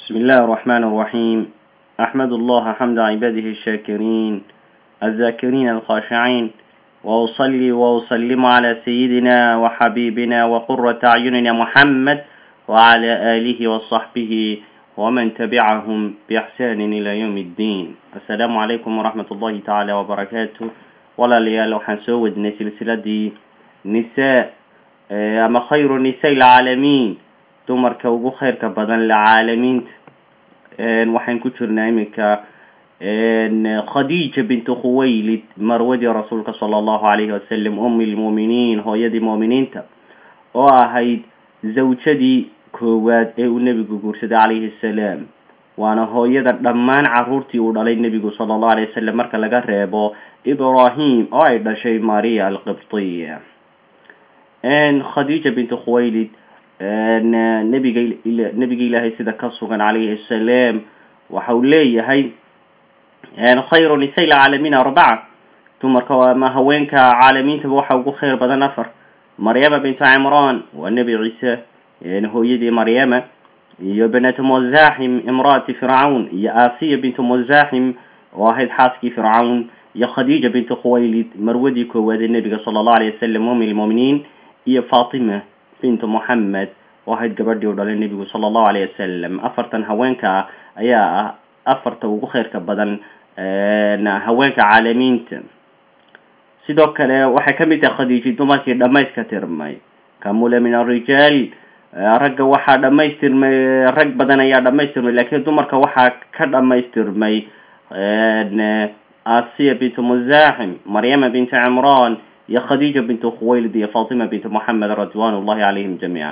بسم الله الرحمن الرحيم أحمد الله حمد عباده الشاكرين الذاكرين الخاشعين وأصلي وأسلم على سيدنا وحبيبنا وقرة أعيننا محمد وعلى آله وصحبه ومن تبعهم بإحسان إلى يوم الدين السلام عليكم ورحمة الله تعالى وبركاته ولا ليال وحن سود سلسلة نساء أما خير نساء العالمين dumarka ugu khayrka badan lacaalamiinta waxaan ku jirnaa iminka khadiija bintu khuwaylid marwadii rasuulka sala allahu calayhi wasalam umi lmuuminiin hooyadii muuminiinta oo ahayd zawjadii koowaad ee uu nebigu guursaday calayhi salaam waana hooyada dhammaan caruurtii uu dhalay nebigu sala allahu alayh wasalam marka laga reebo ibrahim oo ay dhashay maria alqibtiya khadiija bintu khuwaylid nabiga nebiga ilaahay sida ka sugan calayhi asalaam waxa uu leeyahay khayru nisa lcaalamiin arbaca dumarka ama haweenka caalamiintaba waxa ugu khayr badan afar maryama bintu cimran waa nebi ciise hooyadii maryama iyo banatu muzaxim imraati fircawn iyo asiya bintu muzaxim oo ahayd xaaskii fircawn iyo khadiija bintu khuwaylid marwadii koowaad ee nebiga sala allahu alayh wasalam umi lmuuminiin iyo fatima bintu moxamed oo ahayd gabadhii u dhalay nebigu sala allahu alayh wasalam afartan haweenka ah ayaa ah afarta ugu khayrka badan haweenka caalamiinta sidoo kale waxay ka mid tahay khadiiji dumarkii dhamayska tirmay kamula min arijaal ragga waxaa dhamaystirmay rag badan ayaa dhamaystirmay lakiin dumarka waxaa ka dhamaystirmay asiya bintu muzaxim maryama bintu cimran iyo khadiija bintu khuwaylid iyo fatima bintu moxamed ridwan ullahi calayhim jamiican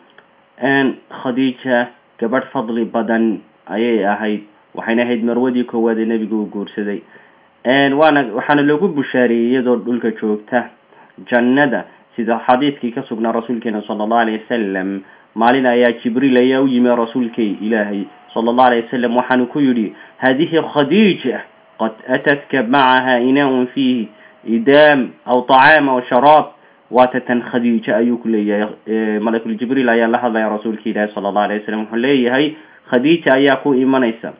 khadiija gabadh fadli badan ayay ahayd waxayna ahayd marwadii koowaad ee nebigu uu guursaday waana waxaana loogu bushaareeyey iyadoo dhulka joogta jannada sida xadiidkii ka sugnaa rasuulkeena sala allahu alayh wasalam maalin ayaa jibriil ayaa u yimi rasuulkay ilaahay sala allahu alayh wasalam waxaanu ku yidhi hadihi khadiija qad atatka macaha inaaun fiihi idaam aw طacaam aw sharaab waata tan khadiija ayuu ku leeyahay malakul jibriil ayaa la hadlaya rasuulka ilaahi sala allahu alayh wasalam wuxuu leeyahay khadiija ayaa ku imanaysa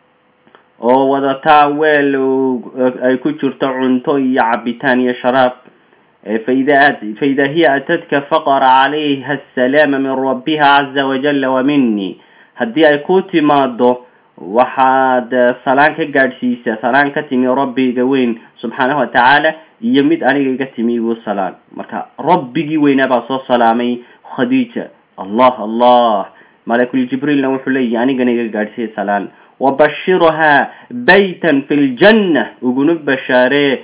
oo wadataa weel ay ku jirto cunto iyo cabitaan iyo sharaab faida faida hiya atadka faqara calayha asalaama min rabbiha caza wajala wa mini haddii ay ku timaado waxaad salaan ka gaadhsiisa salaan ka timi rabbiga weyn subxaanahu watacaala iyo mid aniga iga timi igu salaan marka rabbigii weynaa baa soo salaamay khadiija allah allah malakul jibriilna wuxuu leeyahy anigana iga gaadhsiiya salaan wabashirhaa baytan fi ljanna uguna bashaaree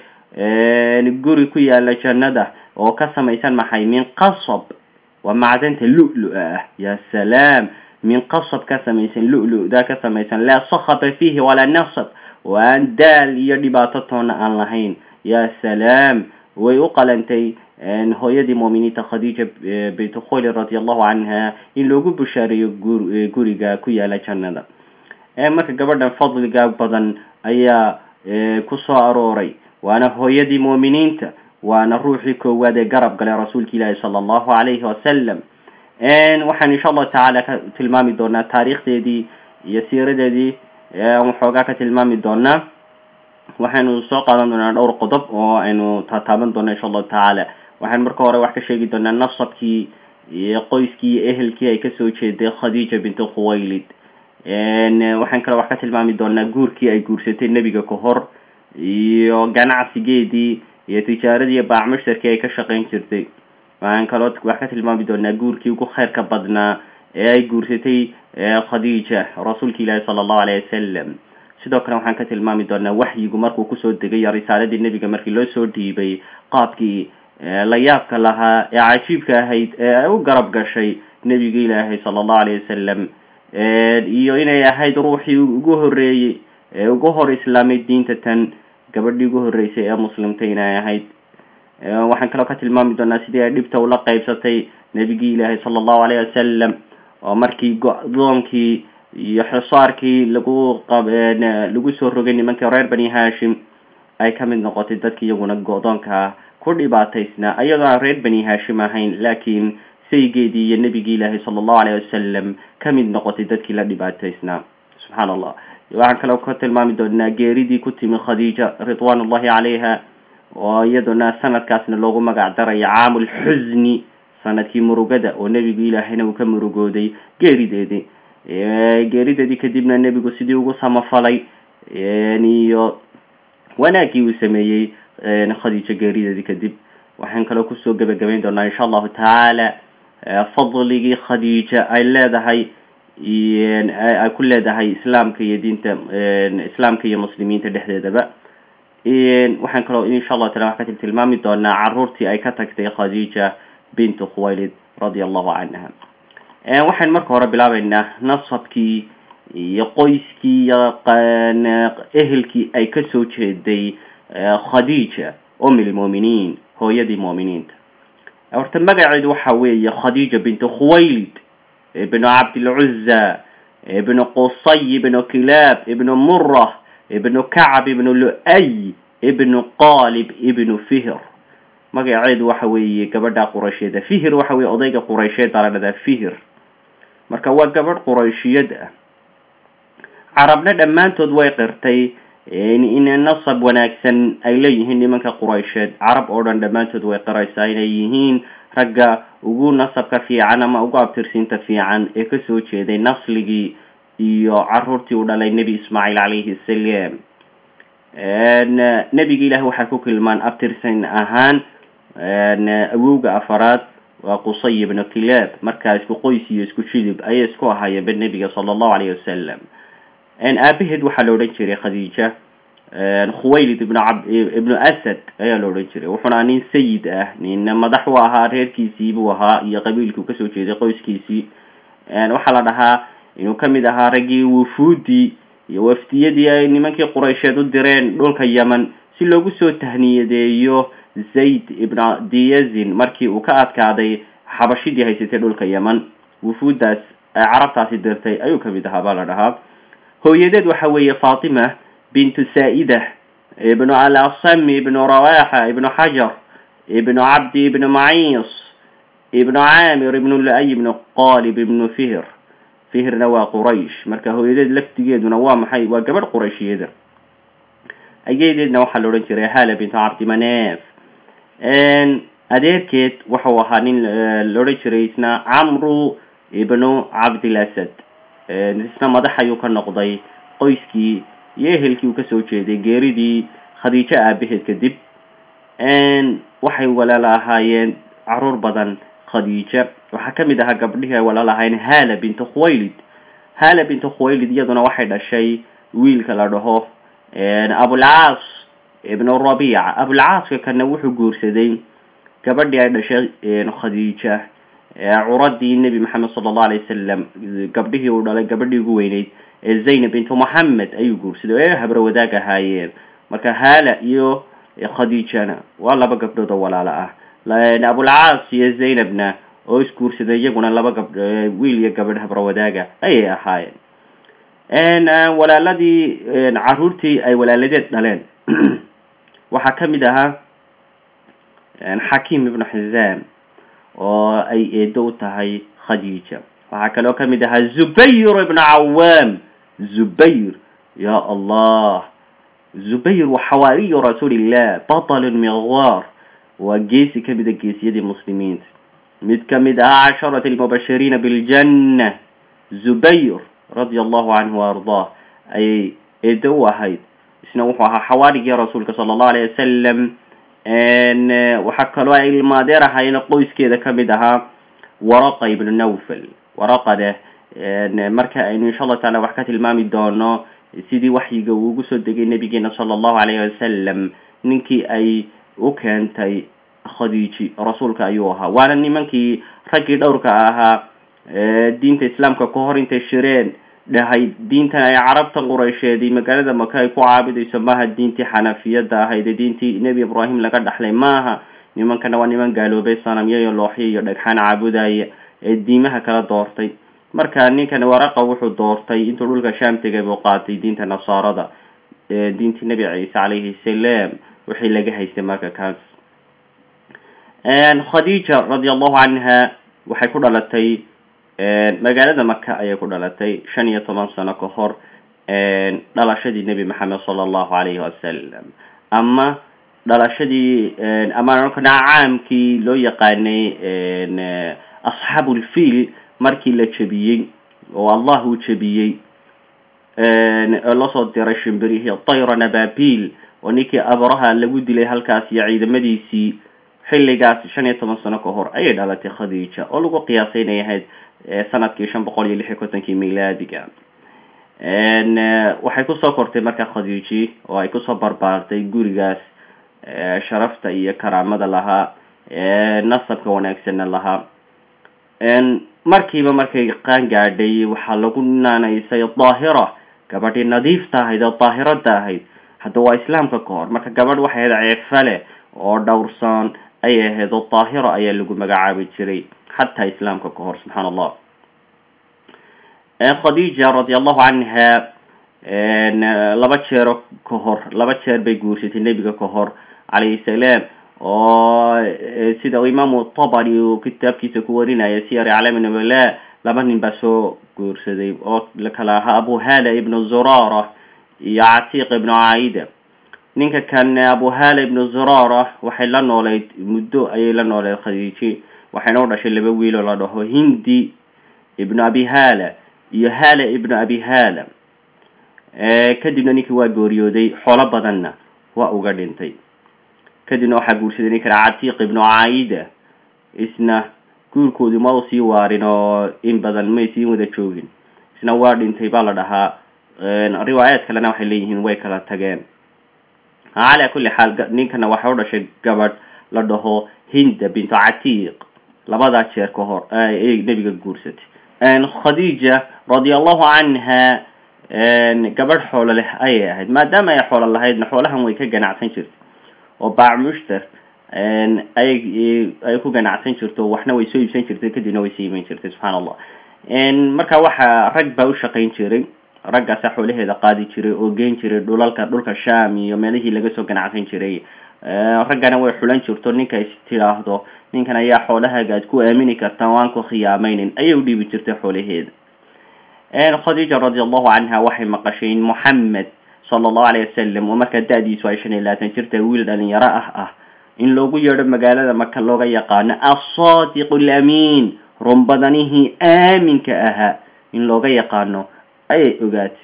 guri ku yaala jannada oo ka samaysan maxay min qasab waa macdanta lu-lu ah ya salaam min qasab ka samaysan lu-lu-da ka samaysan laa sakaba fiihi walaa nasab oo aan daal iyo dhibaato toona aan lahayn ya salaam way u qalantay hooyadii muuminiinta khadiija bint khuwaylid radi allahu canha in loogu bushaareeyo guriga ku yaala jannada marka gabadhan fadliga badan ayaa ku soo arooray waana hooyadii muuminiinta waana ruuxii koowaad ee garab galay rasuulka ilaahi sala allahu calayhi wasalam waxaan insha allahu tacaala ka tilmaami doonaa taariikhdeedii iyo siiradeedii waxoogaa ka tilmaami doonaa waxaynu soo qaadan doonaa dhowr qodob oo aynu taataaban doona insha allahu tacaala waxaan marka hore wax ka sheegi doonaa nasabkii iyo qoyskii iyo ehelkii ay kasoo jeeday khadiija bintu khuwaylid waxaan kaloo wax ka tilmaami doonaa guurkii ay guursatay nebiga ka hor iyo ganacsigeedii iyo tijaaradii iyo baac mushtarkii ay ka shaqayn jirtay waxaan kaloo wax ka tilmaami doonaa guurkii ugu khayrka badnaa ee ay guursatay khadiija rasuulka ilaahi sala allahu alayh wasalam sidoo kale waxaan ka tilmaami doonaa waxyigu markuu kusoo degay risaaladii nebiga markii loo soo dhiibay qaabkii la yaabka lahaa ee cajiibka ahayd ee ay u garab gashay nebiga ilaahay sala allahu alayh wasalam iyo inay ahayd ruuxii ugu horeeyey ee ugu hor islaamay diinta tan gabadhii ugu horreysay ee muslimta inay ahayd waxaan kaloo ka tilmaami doonaa sidii ay dhibta ula qaybsatay nebigii ilaahay sala allahu alayh wasalam oo markii go-doonkii iyo xisaarkii lagu qab lagu soo rogay nimankii reer bani hashim ay ka mid noqotay dadki iyaguna go-doonka ku dhibaataysnaa iyadoo aan reer bani hashim ahayn laakiin saygeedii iyo nebigii ilaahay sala allahu alayh wasalam ka mid noqotay dadkii la dhibaataysnaa subxaan allah waxaan kaloo ka tilmaami doonaa geeridii ku timi khadiija ridwaan ullahi calayha oo iyaduna sanadkaasna loogu magac darayo caamulxusni sanadkii murugada oo nebigu ilaahayna uu ka murugooday geerideedii geerideedii kadibna nebigu sidii ugu samafalay iyo wanaagii uu sameeyey khadiijo geerideedii kadib waxaan kaloo kusoo gebagabayn doonaa insha allahu tacaala fadligii khadiija ay leedahay ay ku leedahay islaamka iyo diinta islaamka iyo muslimiinta dhexdeedaba waxaan kaloo insha allahu taala wax ka tilmaami doonaa caruurtii ay ka tagtay khadiija bintu khuwaylid radia allahu canha waxaan marka hore bilaabeynaa nasabkii iyo qoyskii iyo ehelkii ay kasoo jeeday khadiija um lmuminiin hooyadii mu'miniinta horta magaceedu waxa weeye khadiija bintu khuwaylid ibnu cabdilcuza ibnu qusay ibnu kilaab ibnu murah ibnu kacab ibnu lu-ay ibnu qalib ibnu fihr magaceedu waxa weeye gabadha quraysheeda fihir waxa weye odayga quraysheed baa la dhahdaa fihir marka waa gabadh qurayshiyad ah carabna dhammaantood way qirtay in nasab wanaagsan ay leeyihiin nimanka quraysheed carab oo dhan dhammaantood way qiraysaa inay yihiin ragga ugu nasabka fiican ama ugu abtirsiinta fiican ee kasoo jeeday nasligii iyo caruurtii u dhalay nebi ismaaciil calayhi salaam nebiga ilahi waxay ku kilmaan abtirsan ahaan awowga afaraad waa qusay ibnu kilaab markaa isku qoys iyo isku jilib ayay isku ahaayeenba nebiga sala allahu alayh wasalam aabaheed waxaa la odhan jiray khadiija khuwaylid ibnu ab ibnu asad ayaa la odhan jiray wuxuuna nin sayid ah nin madax u ahaa reerkiisii buu ahaa iyo qabiilkii u kasoo jeeday qoyskiisii waxaa la dhahaa inuu kamid ahaa raggii wufuudii iyo waftiyadii ay nimankii quraysheed u direen dhulka yemen si loogu soo tahniyadeeyo zayd ibnu diyazin markii uu ka adkaaday xabashidii haysatay dhulka yemen wufuuddaas ay carabtaasi dirtay ayuu kamid ahaa baa la dhahaa hooyadeed waxa weeye fatima bintu saa'ida ibnu alasam ibnu rawaxa ibnu xajar ibnu cabdi ibnu maciis ibnu caamir ibnu lu-ay ibnu qalib ibnu fihr fihirna waa quraysh marka hooyadeed laftigeeduna waa maxay waa gabadh qurayshyada ayadeedna waxaa la odhan jiray hala bintu cabdimaneef adeerkeed wuxuu ahaa nin la odhan jiray isna camru ibnu cabdilasad isna madax ayuu ka noqday qoyskii iyo ehelkii uu kasoo jeeday geeridii khadiijo aabaheed kadib waxay walaal ahaayeen caruur badan khadiija waxaa kamid ahaa gabdhihii ay walaal ahaayeen hala bintu khuwaylid hala bintu khuwaylid iyaduna waxay dhashay wiilka la dhaho abulcaas ibnu rabiica abulcaaska kana wuxuu guursaday gabadhii ay dhashay khadiija curadii nebi maxamed sala allahu alay wasalam gabdhihii uu dhalay gabadhii ugu weyneyd ee zaynab bintu moxamed ayuu guursaday oo ay habro wadaag ahaayeen marka hala iyo khadiijana waa laba gabdhood oo walaalo ah abulcaas iyo zaynabna oo isguursaday iyaguna laba gabdh wiil iyo gabadh habro wadaaga ayay ahaayeen walaaladii caruurtii ay walaaladeed dhaleen waxaa kamid ahaa xakiim ibnu xizaam oo ay eedo u tahay khadiija waxaa kaloo kamid ahaa zubayr ibnu cawaam zubayr ya allah zubayr waa xawaariyu rasuulillah batalun miqwaar waa geesi kamida geesiyadii muslimiinta mid kamid ahaa casharati almubashiriina biljanna zubayr radia allahu canhu waardah ayay eedo u ahayd isna wuxuu ahaa xawaarigii rasuulka sala allahu alayh wasalam waxaa kaloo ay ilmaadeer ahaayeen qoyskeeda kamid ahaa waraqa ibnu nawfal waraqade marka aynu insha allahu taala wax ka tilmaami doono sidii waxyiga uu ugu soo degay nabigeena sala allahu alayhi wasalam ninkii ay u keentay khadiiji rasuulka ayuu ahaa waana nimankii raggii dhowrka ahaa diinta islaamka ka hor intay shireen dhahay diintan ay carabta quraysheed magaalada maka ay ku caabudayso maaha diintii xanafiyada ahayd ee diintii nebi ibraahim laga dhaxlay maaha nimankana waa niman gaaloobay sanamyo iyo looxyo iyo dhagxaan caabudaya ee diimaha kala doortay marka ninkan waraqa wuxuu doortay intuu dhulka sham tegay buu qaatay diinta nasaarada diintii nebi ciise calayhi salaam wixii laga haystay marka kaas khadiija radi allahu canha waxay ku dhalatay magaalada maka ayay ku dhalatay shan iyo toban sano ka hor dhalashadii nebi maxamed sala allahu alayhi wasalam ama dhalashadii ama caamkii loo yaqaanay asxaabulfiil markii la jebiyey oo allah uu jebiyey lasoo diray shimbirihii tayra nababil oo ninkii abraha lagu dilay halkaas iyo ciidamadiisii xilligaas shan iyo toban sano ka hor ayay dhalatay khadiija oo lagu qiyaasay inay ahayd sanadkii shan boqol iyo lix iyo kontonkii milaadiga waxay kusoo kortay marka khadiiji oo ay kusoo barbaartay gurigaas sharafta iyo karaamada lahaa nasabka wanaagsanna lahaa markiiba markay qaan gaadhay waxaa lagu naanaysay daahira gabadhii nadiifta ahayd oo daahirada ahayd hadda waa islaamka ka hor marka gabadh waxay ahayd ceefale oo dhowrsoon ayay ahayd oo daahira ayaa lagu magacaabi jiray xataa islaamka ka hor subxaan allah khadiija radi allahu canha laba jeero ka hor laba jeer bay guursatay nebiga ka hor calayhi salaam oo sida uu imaamu tabari uu kitaabkiisa ku warinaya siyar aclaami nabala laba nin baa soo guursaday oo kala ahaa abu hala ibnu zurara iyo catiiq ibnu caida ninka kan abu hala ibnu zurara waxay la nooleyd muddo ayay la nooleyd khadiiji waxayna u dhashay laba wiiloo la dhaho hindi ibnu abi hala iyo hala ibnu abi hala kadibna ninkii waa gooriyooday xoolo badanna waa uga dhintay kadibna waxaa guursaday ninkan catiiq ibnu caida isna guurkoodii ma u sii waarin oo in badan may sii wada joogin isna waa dhintay baa la dhahaa riwaayaad kalena waxay leeyihiin way kala tageen calaa kulli xaal ninkana waxay u dhashay gabadh la dhaho hinda bintu catiiq labadaa jeer ka hor ayay nebiga guursatay khadiija radi allahu canha gabadh xoolo leh ayay ahayd maadaama ay xoolo lahaydna xoolahan way ka ganacsan jirtay oo baac mushtar ayay ay ku ganacsan jirto waxna way soo iibsan jirtay kadibna way sii iman jirtay subxaan allah marka waxa rag baa u shaqayn jiray raggaasa xoolaheeda qaadi jiray oo geen jiray dhulalka dhulka sham iyo meelihii laga soo ganacsan jiray raggana way xulan jirto ninka is tidhaahdo ninkan ayaa xoolahaaga aad ku aamini kartaa o aan ku khiyaamaynin ayay u dhiibi jirtay xoolaheeda khadiija radi allahu canha waxay maqashay in moxamed sala allahu alayh wasalam oo markaa da-diisu ay shan iyo labaatan jirta wiil dhalinyaro ah ah in loogu yeedho magaalada maka looga yaqaano assaadiqu alaamiin runbadanihii aaminka ahaa in looga yaqaano ayay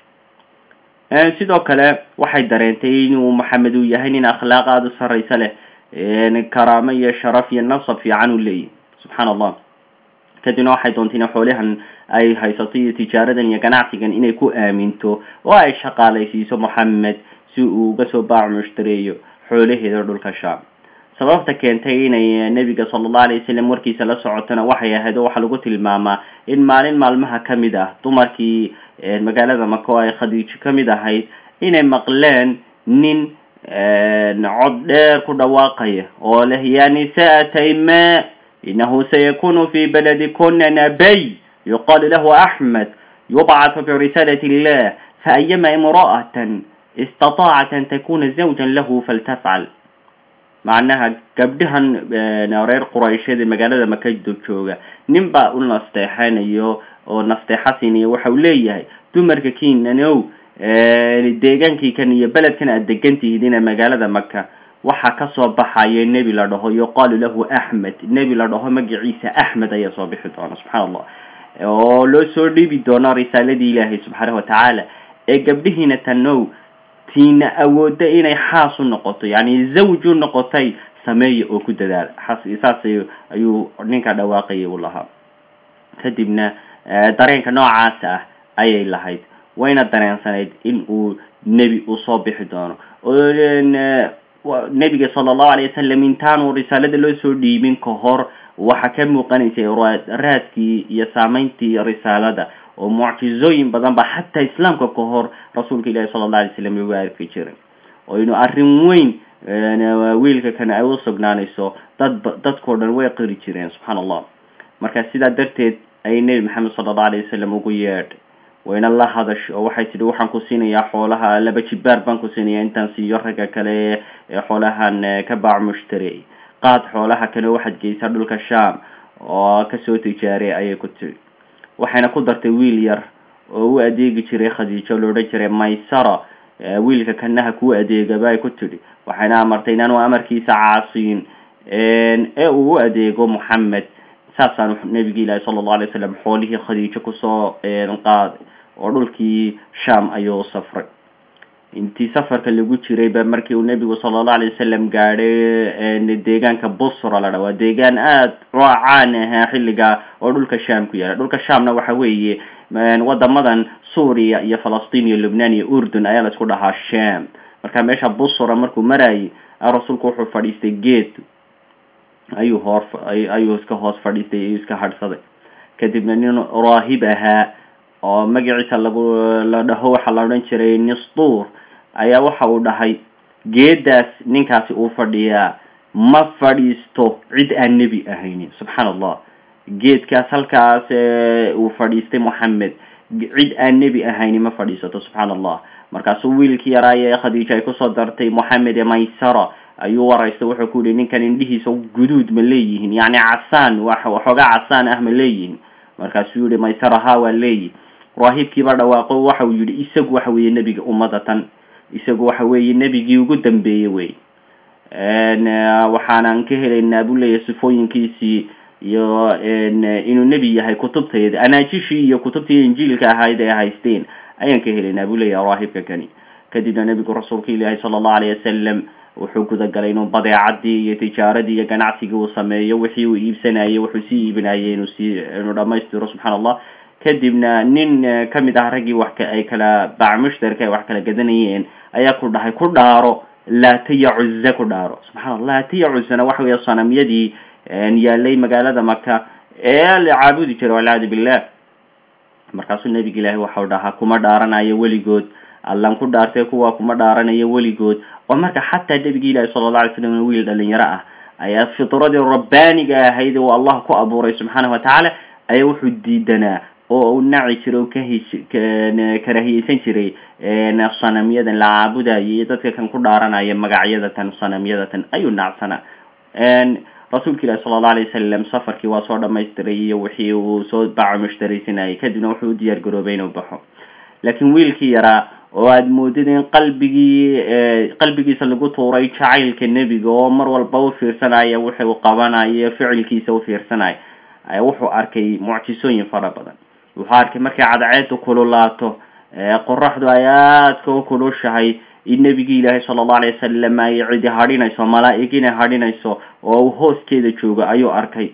ogaatay sidoo kale waxay dareentay inuu maxamed uu yahay nin akhlaaq aada u sarraysa leh karaamo iyo sharaf iyo nasab fiican u leeyahy subxaan allah kadibna waxay doontay ina xoolahan ay haysato iyo tijaaradan iyo ganacsigan inay ku aaminto oo ay shaqaalaysiiso moxamed si uu uga soo baac mushtareeyo xoolaheeda dhulka sham sababta keentay inay nebiga sala allahu alay wasalam warkiisa la socotona waxay ahayd oo waxaa lagu tilmaamaa in maalin maalmaha ka mid ah dumarkii magaalada maka oo ay khadiijo ka mid ahayd inay maqleen nin cod dheer ku dhawaaqaya oo leh ya nisaa tayma inahu sayakunu fi baladikuna nabay yuqalu lahu axmed yubcathu birisalat illah faayama imra'atan istataacat an takuna zawjan lahu faltafcal macnaha gabdhahan reer quraysheed ee magaalada maka jooga nin baa u nasteexanayo oo nasteexa siinayo waxa uu leeyahay dumarka kinanow deegaankii kan iyo beledkan aad degan tihiidina magaalada maka waxaa kasoo baxaya nebi la dhaho yuqaalu lahu axmed nebi la dhaho magaciisa axmed ayaa soo bixi doona subxaan allah oo loo soo dhiibi doono risaaladii ilaahay subxaanahu watacaala ee gabdhihiina tanow tiina awoodda inay xaas u noqoto yani zawj u noqotay sameeya oo ku dadaala saas ayuu ninka dhawaaqayay u lahaa kadibna dareenka noocaas ah ayay lahayd wayna dareensanayd in uu nebi uu soo bixi doono nebiga sala allahu alay wasalam intaanu risaalada loo soo dhiibin ka hor waxaa ka muuqanaysay raadkii iyo saameyntii risaalada oo mucjizooyin badan ba xataa islaamka ka hor rasuulka ilahi sala allah alay slam lagu arki jiray oo inu arrin weyn wiilka kan ay u sugnaanayso dad dadkao dhan way qiri jireen subxaana allah marka sidaa darteed ayay nebi maxamed sala allahu alay wasalam ugu yeedhay wayna la hadash oo waxay tidhi waxaan ku siinayaa xoolaha laba jibaar baan ku siinaya intaan siiyo ragga kale ee xoolahan ka baac mushtari qaad xoolaha kale waxaad geysaa dhulka sham oo kasoo tijaaray ayay ku tiri waxayna ku dartay wiil yar oo u adeegi jiray khadiijo lo odhan jiray maysara wiilka kanaha kuu adeegaba ay ku tidhi waxayna amartay inaanu amarkiisa caasiyin ee uu u adeego moxamed saasaanu nabigi ilaahi sala allahu alay wasalam xoolihii khadiijo kusoo qaaday oo dhulkii sham ayuu safray intii safarka lagu jiray ba markii uu nebigu sala allahu alay wasalam gaadhay deegaanka busra la dha waa deegaan aada oo caan ahaa xilliga oo dhulka sham ku yaala dhulka shamna waxa weeye wadamadan suuriya iyo falastiin iyo lubnaan iyo urdun ayaa la isku dhahaa sham marka meesha busra markuu marayay rasuulku wuxuu fadhiistay geed ayuu hoor ayuu iska hoos fadhiistay ayuu iska hadhsaday kadibna nin raahib ahaa oo magaciisa lagu la dhaho waxaa la odhan jiray nistur ayaa waxa uu dhahay geedaas ninkaasi uu fadhiyaa ma fadhiisto cid aan nebi ahaynin subxaana allah geedkaas halkaas uu fadhiistay moxamed cid aan nebi ahaynin ma fadhiisato subxaana allah markaasuu wiilkii yaraaye khadiija ay kusoo dartay moxamed ee maysara ayuu waraystay wuxuu ku yihi ninkan indhihiisa guduud ma leeyihiin yacni casaan waxoogaa casaan ah ma leeyihin markaasuu yihi maysara ha waa leeyihi raahibkiiba dhawaaqo waxa uu yihi isagu waxa weeye nebiga ummadatan isagu waxa weeye nebigii ugu dambeeyey wey waxaanan ka helaynaa buu leeyahy sifooyinkiisii iyo inuu nebi yahay kutubtayda anaajishii iyo kutubtii injiilka ahayd ay haysteen ayaan ka helaynaa buu leeyahay raahibka kani kadibna nebigu rasuulka ilaahi sala allahu alayh wasalam wuxuu gudagalay inuu badeecadii iyo tijaaradii iyo ganacsigii uu sameeyo wixii uu iibsanayay wuxuu sii iibinayay inuu sii inuu dhamaystiro subxaana allah kadibna nin kamid ah raggii wax ay kala baac mushtarka ay wax kala gadanayeen ayaa ku dhahay ku dhaaro laatiya cuze ku dhaaro subxana allah laatiya cuzena waxa weeye sanamyadii yaalay magaalada maka ee la caabudi jiray walciyaadu billah markaasuu nabiga ilaahi waxau dhahaa kuma dhaaranayo weligood allan ku dhaartay kuwa kuma dhaaranayo weligood oo marka xataa nabigi ilahi sala alla alay slam wiil dhalinyaro ah ayaa fitradii rabbaaniga ahayd uu allah ku abuuray subxaana watacaala ayaa wuxuu diidanaa oo uu naci jiray oo kahish karahiyeysan jiray sanamyadan la caabudaya iyo dadka kan ku dhaaranaya magacyadatan sanamyadatan ayuu nacsanaa rasuulka ilahi sala alla alay wasalam safarkii waa soo dhamaystiray iyo wixii uu soo baaco mushtaraysanayay kadibna wuxuu u diyaar garoobay inuu baxo laakiin wiilkii yaraa oo aada moodid in qalbigii qalbigiisa lagu tuuray jacaylka nebiga oo mar walba u fiirsanaya wuxuu qabanayo ficilkiisa u fiirsanaya ayaa wuxuu arkay mucjisooyin fara badan wuxuu arkay markay cadceedu kululaato qoraxdu ay aadka u kulushahay in nebigii ilaahay sala allahu alay wasalam ay cidi hadhinayso malaa-igina hadhinayso oo uu hooskeeda joogo ayuu arkay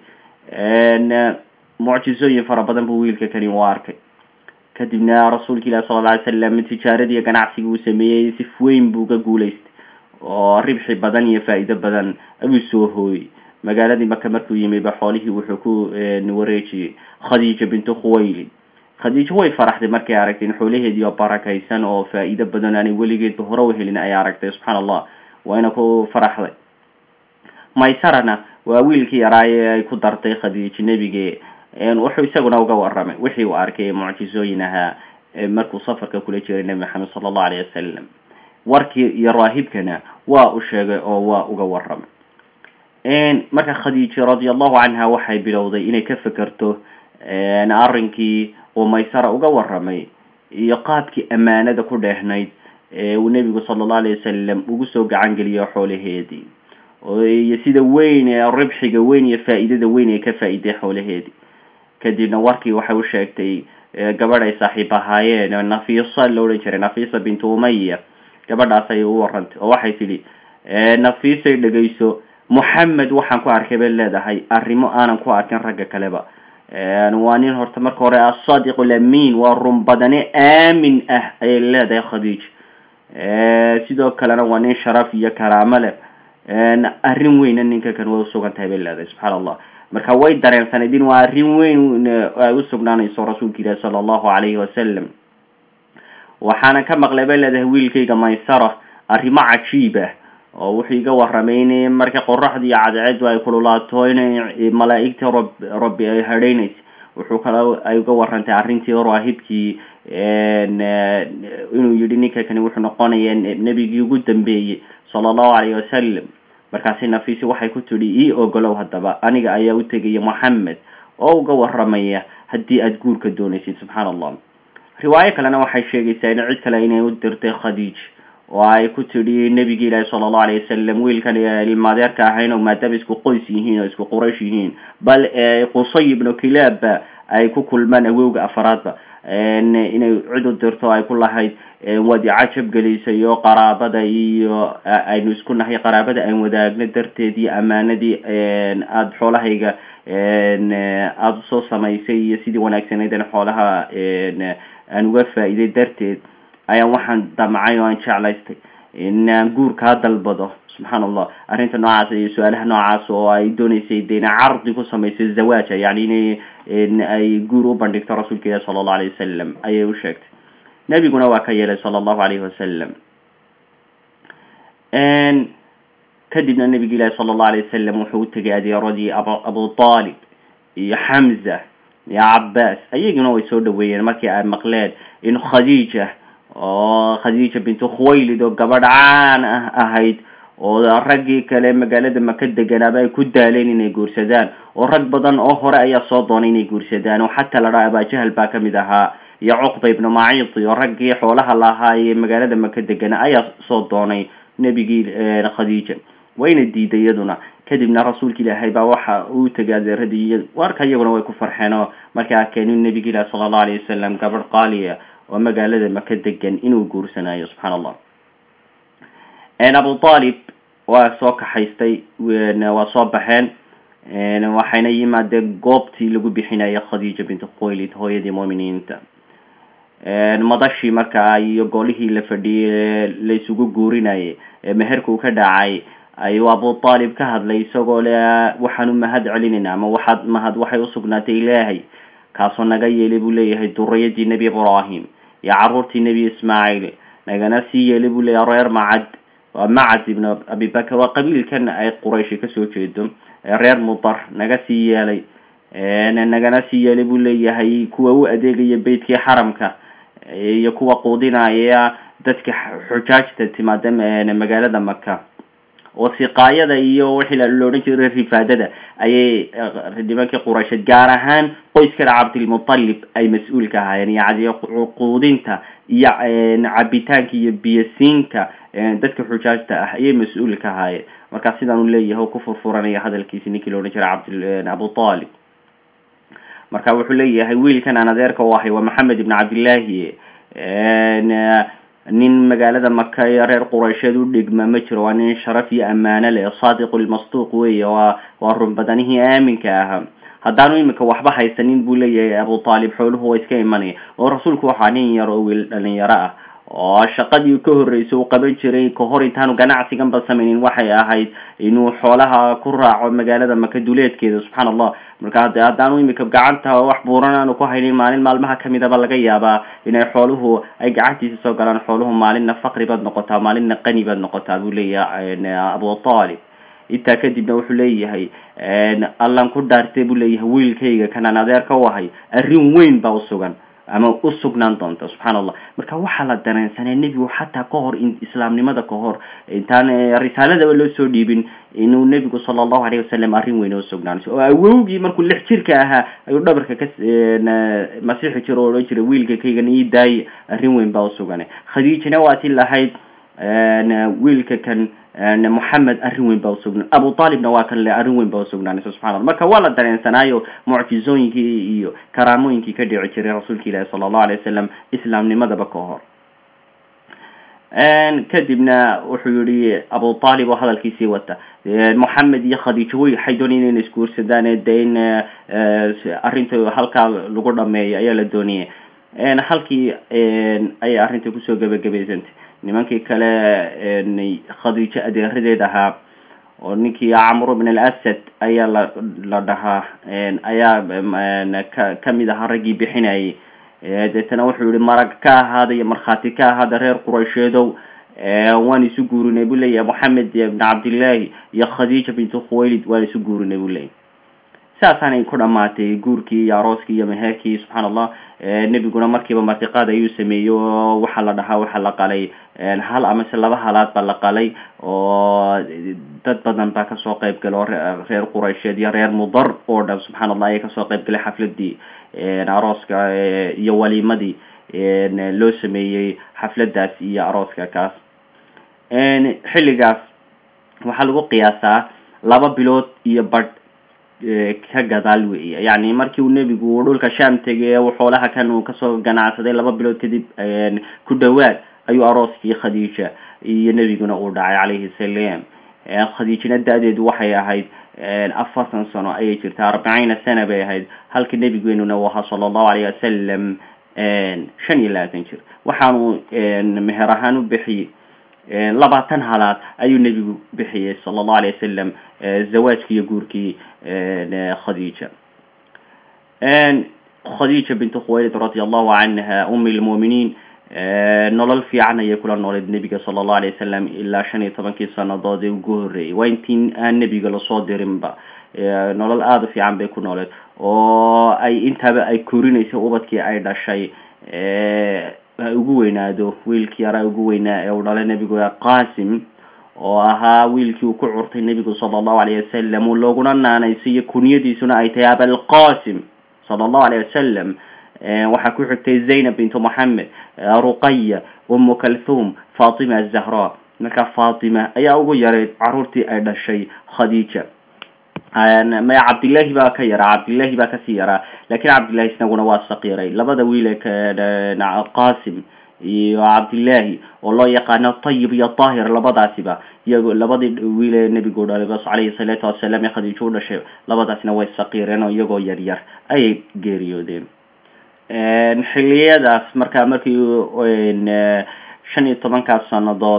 mucjisooyin fara badan buu wiilka kani u arkay kadibna rasuulka ilahi sala alla alay slam tijaaradii ganacsigii uu sameeyey si weyn buu ga guulaystay oo ribxi badan iyo faa-iido badan ayuu soo hooyey magaaladii maka markuu yimi ba xoolihii wuxuu ku wareejiyey khadiija bintu khuwaylid khadiijo way faraxday markay aragtay in xoolaheedii oo barakaysan oo faa-iido badan aanay weligeedba hore u helin ay aragtay subxaana allah wayna ku faraxday maysarana waa wiilkii yaraaye ay ku dartay khadiijo nebige wuxuu isaguna uga waramay wixii uu arkay mucjisooyin ahaa markuu safarka kula jiray nebi maxamed sala allahu alayh wasalam warkii iyo raahibkana waa u sheegay oo waa uga waramay marka khadiija radi allahu canha waxay bilowday inay ka fekerto arrinkii uu maysara uga waramay iyo qaabkii ammaanada ku dheehnayd ee uu nebigu sala allahu alayh wasalam ugu soo gacan geliyo xoolaheedii iyo sida weyn ee ribxiga weyn iyo faa-iidada weyn ee ka faa-iiday xoolaheedii kadibna warkii waxay u sheegtay gabadh ay saaxiib ahaayeen nafisa la odhan jiray nafisa bintu umaya gabadhaas ayay u warantay oo waxay tidhi nafisay dhegayso moxamed waxaan ku arkay bay leedahay arrimo aanan ku arkin ragga kaleba waa nin horta marka hore asadiq alamin waa run badane aamin ah ayay leedahay khadiija sidoo kalena waa nin sharaf iyo karaamo leh arrin weyna ninka kan way usugan tahay bay leedahay subxaana allah marka way dareensanayd in waa arrin weyn ay usugnaanayso rasuulka ilahi sala allahu alayhi wasalam waxaana ka maqlay bay leedahay wiilkayga maysara arrimo cajiib ah oo wuxuu iga waramay in marka qoraxdii cadceedu ay kululaato inay malaa-igta rab rabbi ay hadhaynaysa wuxuu kale ay uga warantay arrintii raahibkii inuu yihi ninka kani wuxuu noqonaya nebigii ugu dambeeyey sala allahu alayhi wasalam markaasi nafisi waxay ku tidhi ii ogolow haddaba aniga ayaa u tegaya moxamed oo uga waramaya haddii aada guurka doonaysid subxaana allah riwaayo kalena waxay sheegaysaa in cid kale inay u dirtay khadiij oo ay ku tidhi nebigi ilaahi sala allahu alayh wasalam wiilkan ilmaadeerka ahayn oo maadaama isku qoys yihiin oo isku quraysh yihiin bal qusay ibnu kilaabba ay ku kulmaan awowga afaraadba inay cid u dirto ay ku lahayd waad icajab gelisay oo qaraabada iyo aynu isku nahay qaraabada aan wadaagno darteed iyo amaanadii aada xoolahayga aada usoo samaysay iyo sidii wanaagsaneydana xoolaha aan uga faa-iiday darteed ayaan waxaan damcay oo aan jeclaystay inaan guurkaa dalbado subxaana allah arrinta noocaas iyo su-aalaha noocaas oo ay dooneysay de ina cardi ku samayso zawaaja yani inay ay guur u bandhigto rasuulka ilahi sala allahu alayh wasalam ayay u sheegtay nebiguna waa ka yeelay sala allahu alayhi wasalam kadibna nebigi ilahi sala allahu alayh wasalam wuxuu u tegay adeeradii ab abu talib iyo xamza iyo cabaas ayaguna way soo dhaweeyeen markii ay maqleen in khadiija oo khadiija bintu khuwaylid oo gabadh caan ah ahayd oo raggii kale magaalada maka deganaaba ay ku daaleen inay guursadaan oo rag badan oo hore ayaa soo doonay inay guursadaan oo xataa la dhaha abajahal baa kamid ahaa iyo cuqba ibnu maciidi oo raggii xoolaha lahaa ee magaalada maka degana ayaa soo doonay nebigii khadiija wayna diiday iyaduna kadibna rasuulka ilaahay baa waxa uu tegay adeeradii iyo warka iyaguna way ku farxeen oo markay arkeen in nebigi ilahi sala allahu alayh wasalam gabadh qaaliya oo magaalada maka degan inuu guursanayo subxaana allah abu talib waa soo kaxaystay waa soo baxeen waxayna yimaadeen goobtii lagu bixinaya khadiija bintu khuwaylid hooyadii muuminiinta madashii markaa iyo golihii la fadhiyey la isugu guurinayay meherka uu ka dhacay ayuu abu talib ka hadlay isagoo le waxaan u mahad celinayna ama waxaad mahad waxay usugnaatay ilaahay kaasoo naga yeelay buu leeyahay duriyadii nebi ibrahim iyo caruurtii nebi ismaaciil nagana sii yeelay buu leeyahay reer macad waa macad ibn abibakr waa qabiilkan ay qurayshi kasoo jeedo reer mudar naga sii yeelay nagana sii yeelay buu leeyahay kuwa u adeegaya beytkii xaramka iyo kuwa quudinaya dadka xujaajta timaada magaalada maka oo siqaayada iyo wixii la odhan jiray rifaadada ayay nimankii quraysheed gaar ahaan qoyskana cabdilmutalib ay mas-uul ka ahaayeen yani quudinta iyo cabitaanka iyo biyasiinka dadka xujaajta ah ayay mas-uul ka ahaayeen markaa sidaan u leeyahay oo ku furfuranaya hadalkiisi ninkii la odhan jiray cabd abu talib marka wuxuu leeyahay wiilkan aan adeerka u ahay waa maxamed ibn cabdillahi nin magaalada maka ee reer quraysheed u dhigma ma jiro waa nin sharaf iyo ammaano leh saadiqu lmasduuq weeye waa waa run badanihii aaminka ahaa haddaanu imika waxba haysanin buu leeyahay abu talib xooluhu waa iska imanaya oo rasuulku waxaa nin yar oo wiil dhalinyaro ah oo shaqadii ka horreysay uu qaban jiray kahor intaanu ganacsiganba samaynin waxay ahayd inuu xoolaha ku raaco magaalada maka duleedkeeda subxaana allah marka hade haddaanu imika gacanta wax buuran aanu ku haynin maalin maalmaha kamidaba laga yaabaa inay xooluhu ay gacantiisa soo galaan xooluhu maalinna faqri baad noqotaa maalinna qani baad noqotaa buu leeyahay abu talib intaa kadibna wuxuu leeyahay allan ku dhaartay buu leeyahay wiilkayga kanaan adeerka u ahay arrin weyn baa usugan ama u sugnaan doonta subxaana allah marka waxaa la dareensanaa nebigu xataa ka hor islaamnimada ka hor intaan risaaladaba loo soo dhiibin inuu nebigu sala allahu alayh wasalam arrin weyn oo sugnaanayso oo awowgii markuu lix jirka ahaa ayuu dhabarka ka masiixi jiro oo odhan jiray wiilka kaygan ii daaya arrin weyn baa usugana khadiijana waa ti lahayd wiilka kan moxamed arrin weyn baa usugna abu talibna waa kan le arrin weyn baa usugnaanaysa subxana alla marka waa la dareensanaayo mucjizooyinkii iyo karaamooyinkii ka dhici jiray rasuulka ilaahi sala allahu alay wasalam islaamnimadaba ka hor kadibna wuxuu yihi abu talib oo hadalkiisii wata moxamed iyo khadiijo way waxay doonaya inay isguursadaan de in arrinta halkaa lagu dhameeyo ayaa la doonaya halkii ayay arrinta kusoo gebagabaysantay nimankii kale khadiijo adeeradeed ahaa oo ninkii camru bn alasad ayaa la la dhahaa ayaa ka kamid ahaa raggii bixinayay deetana wuxuu yihi marag ka ahaada iyo markhaati ka ahaada reer quraysheedow waan isu guurinay buu leeyahay moxamed ibn cabdillahi iyo khadiija bintu khuwaylid waan isu guurinay buu leeyahy saasaanay ku dhamaatay guurkii iyo arooskii iyo meherkii subxaan allah nebiguna markiiba martiqaad ayuu sameeyey oo waxaa la dhahaa waxaa la qalay hal amase laba halaad baa la qalay oo dad badan baa kasoo qayb galay oo reer quraysheed iyo reer mudar oo dhan subxaan allah ayay kasoo qayb galay xafladii arooska iyo waliimadii loo sameeyey xafladaas iyo arooska kaas xilligaas waxaa lagu qiyaasaa laba bilood iyo badh ka gadaal weya yani markii uu nebigu dhulka sham tegay uu xoolaha kan uu kasoo ganacsaday laba bilood kadib ku dhawaad ayuu arooskii khadiija iyo nebiguna uu dhacay calayhi salaam khadiijina da-deedu waxay ahayd afartan sano ayay jirta arbaciina sana bay ahayd halka nebigeenuna u ahaa sala allahu alayh wasalam shan iyo labaatan jir waxaanu meher ahaan u bixiyey labaatan halaad ayuu nebigu bixiyey sala allahu alayh wasalam zawaajkii iyo guurkii khadiija khadiija bintu khuwaylid radi allahu canha umi lmu'miniin nolol fiican ayay kula nooleed nebiga sala allahu alayh wasalam ilaa shan iyo tobankii sanadood ee ugu horreeyay waa intii aan nebiga lasoo dirinba nolol aada u fiican bay ku nooleed oo ay intaaba ay korinaysay ubadkii ay dhashay ugu weynaado wiilkii yaraa ugu weynaa ee uu dhalay nebigu qasim oo ahaa wiilkii uu ku curtay nebigu sala allahu alayh wasalam uu looguna naanaysiiyo kuniyadiisuna ay tahay abalqasim sala allahu alayh wasalam waxaa ku xigtay zaynab bintu moxamed ruqaya umu kalthum fatima azahra marka fatima ayaa ugu yaray caruurtii ay dhashay khadiija maya cabdillahi baa ka yaraa cabdillahi baa kasii yaraa lakin cabdillahi isnaguna waa saqiiray labada wiile qasim iyo cabdillahi oo loo yaqaano tayib iyo tahir labadaasiba iyago labadii wiile nebigu dhalay bas calayhi salaatu wasalaam ee khadiijo u dhashay labadaasna way saqiireen oo iyagoo yar yar ayay geeriyoodeen xiliyadaas markaa markii shan iyo tobankaas sanadood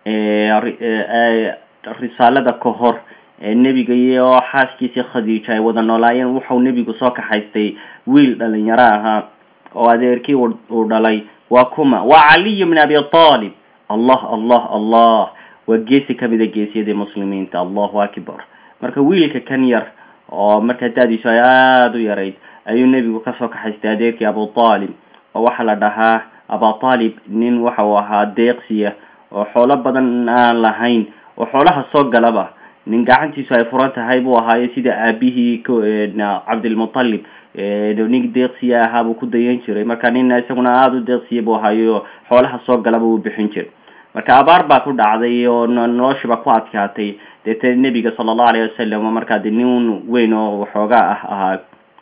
risaalada ka hor nebiga iyo xaaskiisii khadiija ay wada noolaayeen wuxuu nebigu soo kaxaystay wiil dhalinyaro ahaa oo adeerkii uu dhalay waa kuma waa caliy bn abi talib allah allah allah waa geesi kamida geesiyadii muslimiinta allahu akbar marka wiilka kan yar oo markaa da-diisu ay aada u yarayd ayuu nebigu kasoo kaxaystay adeerkii abu talib oo waxaa la dhahaa aba talib nin waxa uu ahaa deeqsiya oo xoolo badan aan lahayn oo xoolaha soo galaba nin gacantiisu ay furan tahay buu ahaayo sida aabihii cabdilmutalib nin deeqsiya ahaa buu ku dayan jiray marka nin isaguna aada u deeqsiya buu ahaayo xoolaha soo galaba uu bixin jiray marka abaar baa ku dhacday oo noloshiba ku adkaatay deetee nebiga sala allahu alayh wasalam markaa de nin weyn oo waxoogaa ah ahaa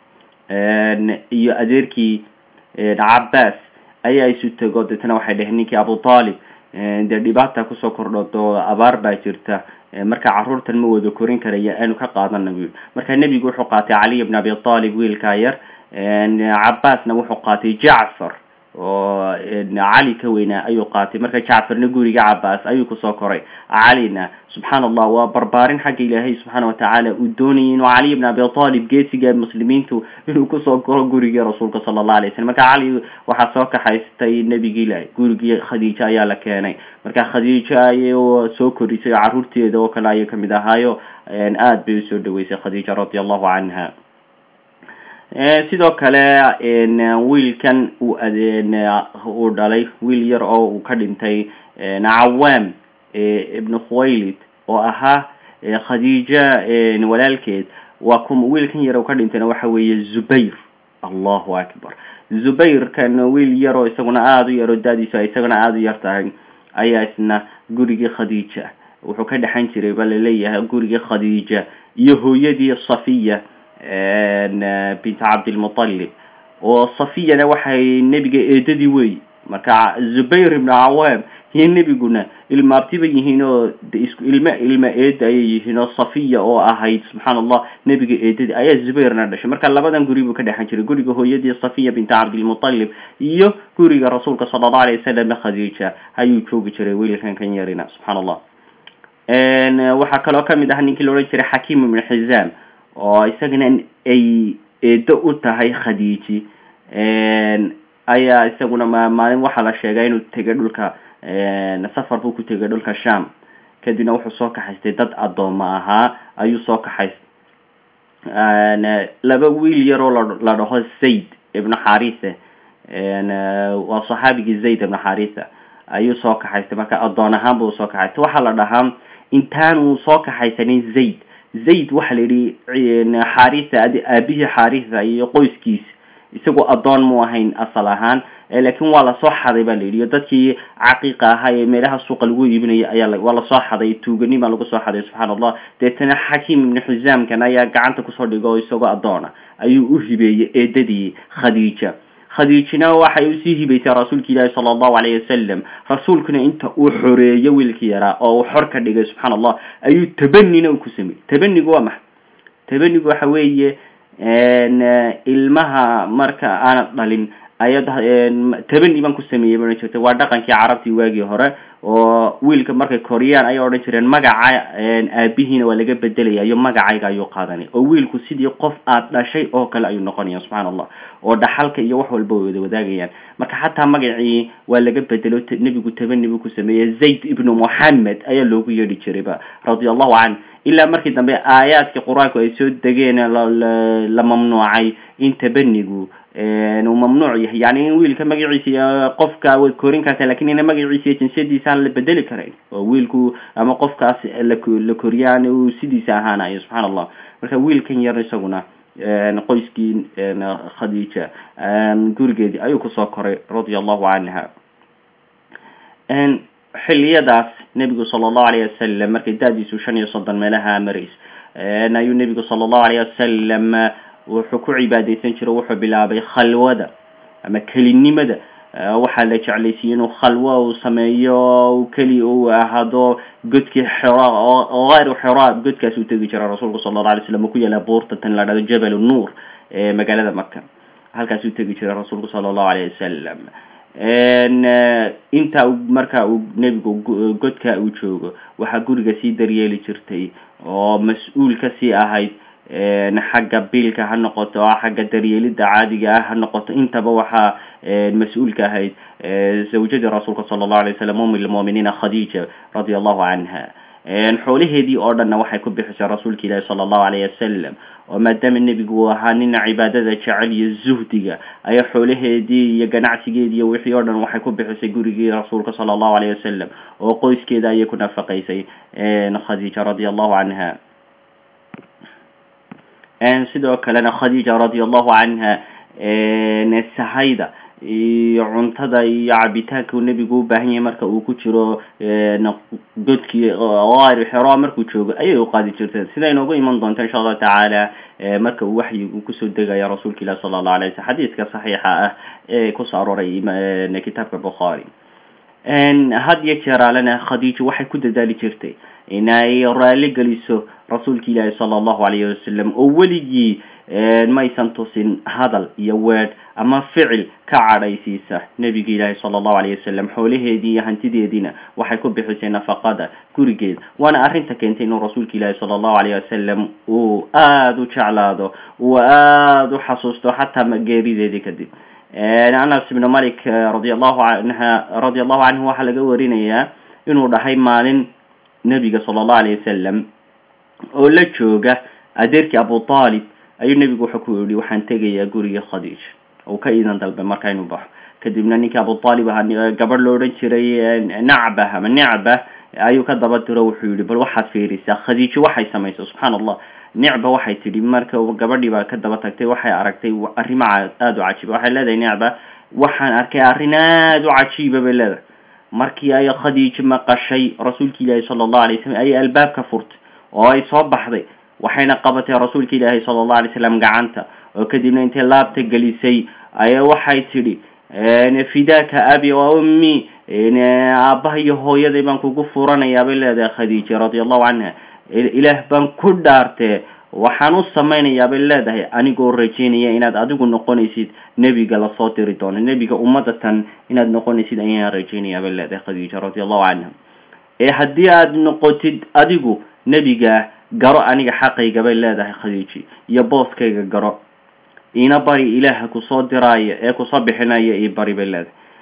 iyo adeerkii cabaas ayaa isu tego deetana waxay dheheen ninkii abu talib dee dhibaata kusoo kordhoto abaar baa jirta marka caruurtan ma wada korin karaya aanu ka qaadana bu marka nebigu wuxuu qaatay caliy bn abi talib wiilkaa yar cabaasna wuxuu qaatay jacfar oo cali ka weynaa ayuu qaatay marka jacfarna guriga cabaas ayuu kusoo koray calina subxaan allah waa barbaarin xagga ilaahay subxaana watacaala uu doonayay inuu caliy bn abi talib geesiga muslimiintu inuu kusoo koro gurigii rasuulka sala allah alay slam marka cali waxaa soo kaxaystay nebigi ilahi gurigii khadiijo ayaa la keenay marka khadiijo ayay soo korisay caruurteeda oo kale ayay kamid ahaayo aada bay usoo dhaweysay khadiija radi allahu canha sidoo kale wiilkan uu uu dhalay wiil yar oo uu ka dhintay cawaam ibnu khuwaylid oo ahaa khadiija walaalkeed waa kuma wiilkan yar oo ka dhintayna waxa weeye zubayr allahu akbar zubayrkan wiil yar oo isaguna aada u yar oo da-diisu ay isaguna aada u yar tahay ayaa isna gurigii khadiija wuxuu ka dhexan jiray ba laleeyahay gurigii khadiija iyo hooyadii safiya bint cabdilmutalib oo safiyana waxay nebiga eedadii wey marka zubayr ibnu cawaam iyo nebiguna ilmaabtiba yihiin oo isku ilma ilma eeda ayay yihiin oo safiya oo ahayd subxaan allah nebiga eedadii ayaa zubayrna dhashay marka labadan guri buu ka dhexan jiray guriga hooyadii safiya bint cabdilmutalib iyo guriga rasuulka sala allahu alayh wasalam khadiija ayuu joogi jiray wiilkan kan yarina subxaan allah waxaa kaloo kamid ah ninkii la odhan jiray xakiim ibnu xizaam oo isagana ay eedo u tahay khadiiji ayaa isaguna maalin waxaa la sheegay inuu tegay dhulka safar buu ku tegay dhulka sham kadibna wuxuu soo kaxaystay dad addooma ahaa ayuu soo kaxaystay laba wiil yaroo la dhaho zayd ibnu xaritha waa saxaabigii zayd ibnu xaritha ayuu soo kaxaystay marka addoon ahaan buu soo kaxaystay waxaa la dhahaa intaanuu soo kaxaysanin zayd zayd waxaa la yidhi xaritha aabihii xaritha iyo qoyskiisa isagoo addoon mu ahayn asal ahaan laakiin waa lasoo xaday ba la yidhi dadkii caqiiqa ahaa ee meelaha suuqa lagu iibinaya ayaa waa lasoo xaday tuuganima lagu soo xaday subxaana allah deetana xakiim ibnu xisaamkan ayaa gacanta kusoo dhigo isagoo addoona ayuu u hibeeyey eedadii khadiija khadiijina waxay usii hibaysay rasuulka ilaahi sala allahu alayh wasalam rasuulkuna inta uu xoreeyo wiilkii yaraa oo uu xor ka dhigay subxaana allah ayuu tabanina ku sameeyey tabanigu waa maxa tabanigu waxa weeye ilmaha marka aanad dhalin ayad tabani baan ku sameeyey ba odhan jirta waa dhaqankii carabtii waagii hore oo wiilka markay koriyaan ayay odhan jireen magaca aabihiina waa laga bedelaya iyo magacayga ayuu qaadanay oo wiilku sidii qof aad dhashay oo kale ayuu noqonaya subxaana allah oo dhaxalka iyo wax walba way wada wadaagayaan marka xataa magacii waa laga bedelo nebigu tabani buu ku sameeyey zayd ibnu moxamed ayaa loogu yeedhi jirayba radia allahu canh ilaa markii dambe aayaadkii qur-aanku ay soo degeen la mamnuucay in tabanigu uu mamnuuc yahay yani in wiilka magaciisa iyo qofka way korin kartaa lakin ina magaciisa iyo jinsiyadiisa aan la bedeli karayn oo wiilku ama qofkaas la koriyaan uu sidiisa ahaanayo subxaana allah marka wiilkan yar isaguna qoyskii khadiija gurigeedii ayuu kusoo koray radia allahu canha xiliyadaas nebigu sala allahu alayh wasalam markay da-diisu shan iyo soddon meelaha marays ayuu nebigu sala allahu alayh wasalam wuxuu ku cibaadeysan jiro wuxuu bilaabay khalwada ama kelinimada waxaa la jeclaysiiyey inuu khalwo uu sameeyo keli uu ahaado godkii xira oo hayru xira godkaas uu tegi jira rasuulku sala allahu alay slam uu ku yaala buurta tan la dhahdo jabal nuur ee magaalada maka halkaas uu tegi jiray rasuulku sala allahu alayh wasalam inta marka uu nebigu godka uu joogo waxaa guriga sii daryeeli jirtay oo mas-uul kasii ahayd xagga biilka ha noqoto xagga daryeelida caadiga ah ha noqoto intaba waxaa mas-uulka ahayd zawjadii rasuulka sala allahu alay wasalam um lmu'miniina khadiija radia allahu canha xoolaheedii oo dhanna waxay ku bixisay rasuulka ilaahi sala allahu alayh wasalam oo maadaama nebigu uu ahaa nin cibaadada jecel iyo zuhdiga ayaa xoolaheedii iyo ganacsigeedii iyo wixii oo dhan waxay ku bixisay gurigii rasuulka sala allahu alayh wasalam oo qoyskeeda ayay ku nafaqaysay khadiija radia allahu canha sidoo kalena khadiija radia allahu canha sahayda iyo cuntada iyo cabitaanka uu nebigu u baahan yahay marka uu ku jiro godkii ayr xero markuu joogo ayay u qaadi jirteen sida inoogu iman doonto insha allahu tacaala marka uu waxyigu kusoo degaya rasuulka ilahi sala allahu alay slam xadiiska saxiixa ah ee kusoo arooray kitaabka bukhaari had iyo jeeraalena khadiija waxay ku dadaali jirtay inay raali geliso rasuulka ilaahi sala allahu alayhi wasalam oo weligii maysan tusin hadal iyo weedh ama ficil ka cadhaysiisa nebiga ilaahi sala allahu alayh wasalam xoolaheedii iyo hantideediina waxay ku bixisay nafaqada gurigeed waana arrinta keentay inuu rasuulka ilaahi sala allahu alayh wasalam uu aada u jeclaado uu aada u xasuusto xataa geerideedii kadib anas ibnu malik radi allahu anha radia allahu canhu waxaa laga warinayaa inuu dhahay maalin nebiga sala allahu alayh wasalam oo la jooga adeerkii abu talib ayuu nebigu wuxuu ku yihi waxaan tegayaa guriga khadiij uu ka iidan dalbay marka inuu baxo kadibna ninkii abu talib ahaa gabadh lo odhan jiray nacba ama nicba ayuu ka daba diro wuxuu yihi bal waxaad fiirisaa khadiijo waxay samaysa subxaana allah nicba waxay tidhi marka gabadhii baa ka daba tagtay waxay aragtay arrimo aada u cajiiba waxay leedahay nicba waxaan arkay arrin aada u cajiiba bay leedahay markii ay khadiijo maqashay rasuulka ilaahi sala allahu alay slam ayay albaabka furtay oo ay soo baxday waxayna qabatay rasuulka ilaahi sala allahu alay slam gacanta oo kadibna intay laabta gelisay ayaa waxay tidhi fidaaka abi wa ummi aabbaha iyo hooyaday baan kugu furanayaa bay leedahay khadiija radia allahu canha ilaah baan ku dhaartee waxaan u samaynayaa bay leedahay anigoo rajeynaya inaad adigu noqonaysid nebiga lasoo diri doono nebiga ummadda tan inaad noqonaysid ayaan rajeynayaa bay leedahay khadiija radia allahu canha ee haddii aad noqotid adigu nebiga garo aniga xaqayga bay leedahay khadiiji iyo booskayga garo iina bari ilaaha kusoo diraayo ee kusoo bixinaya io bari bay leedahay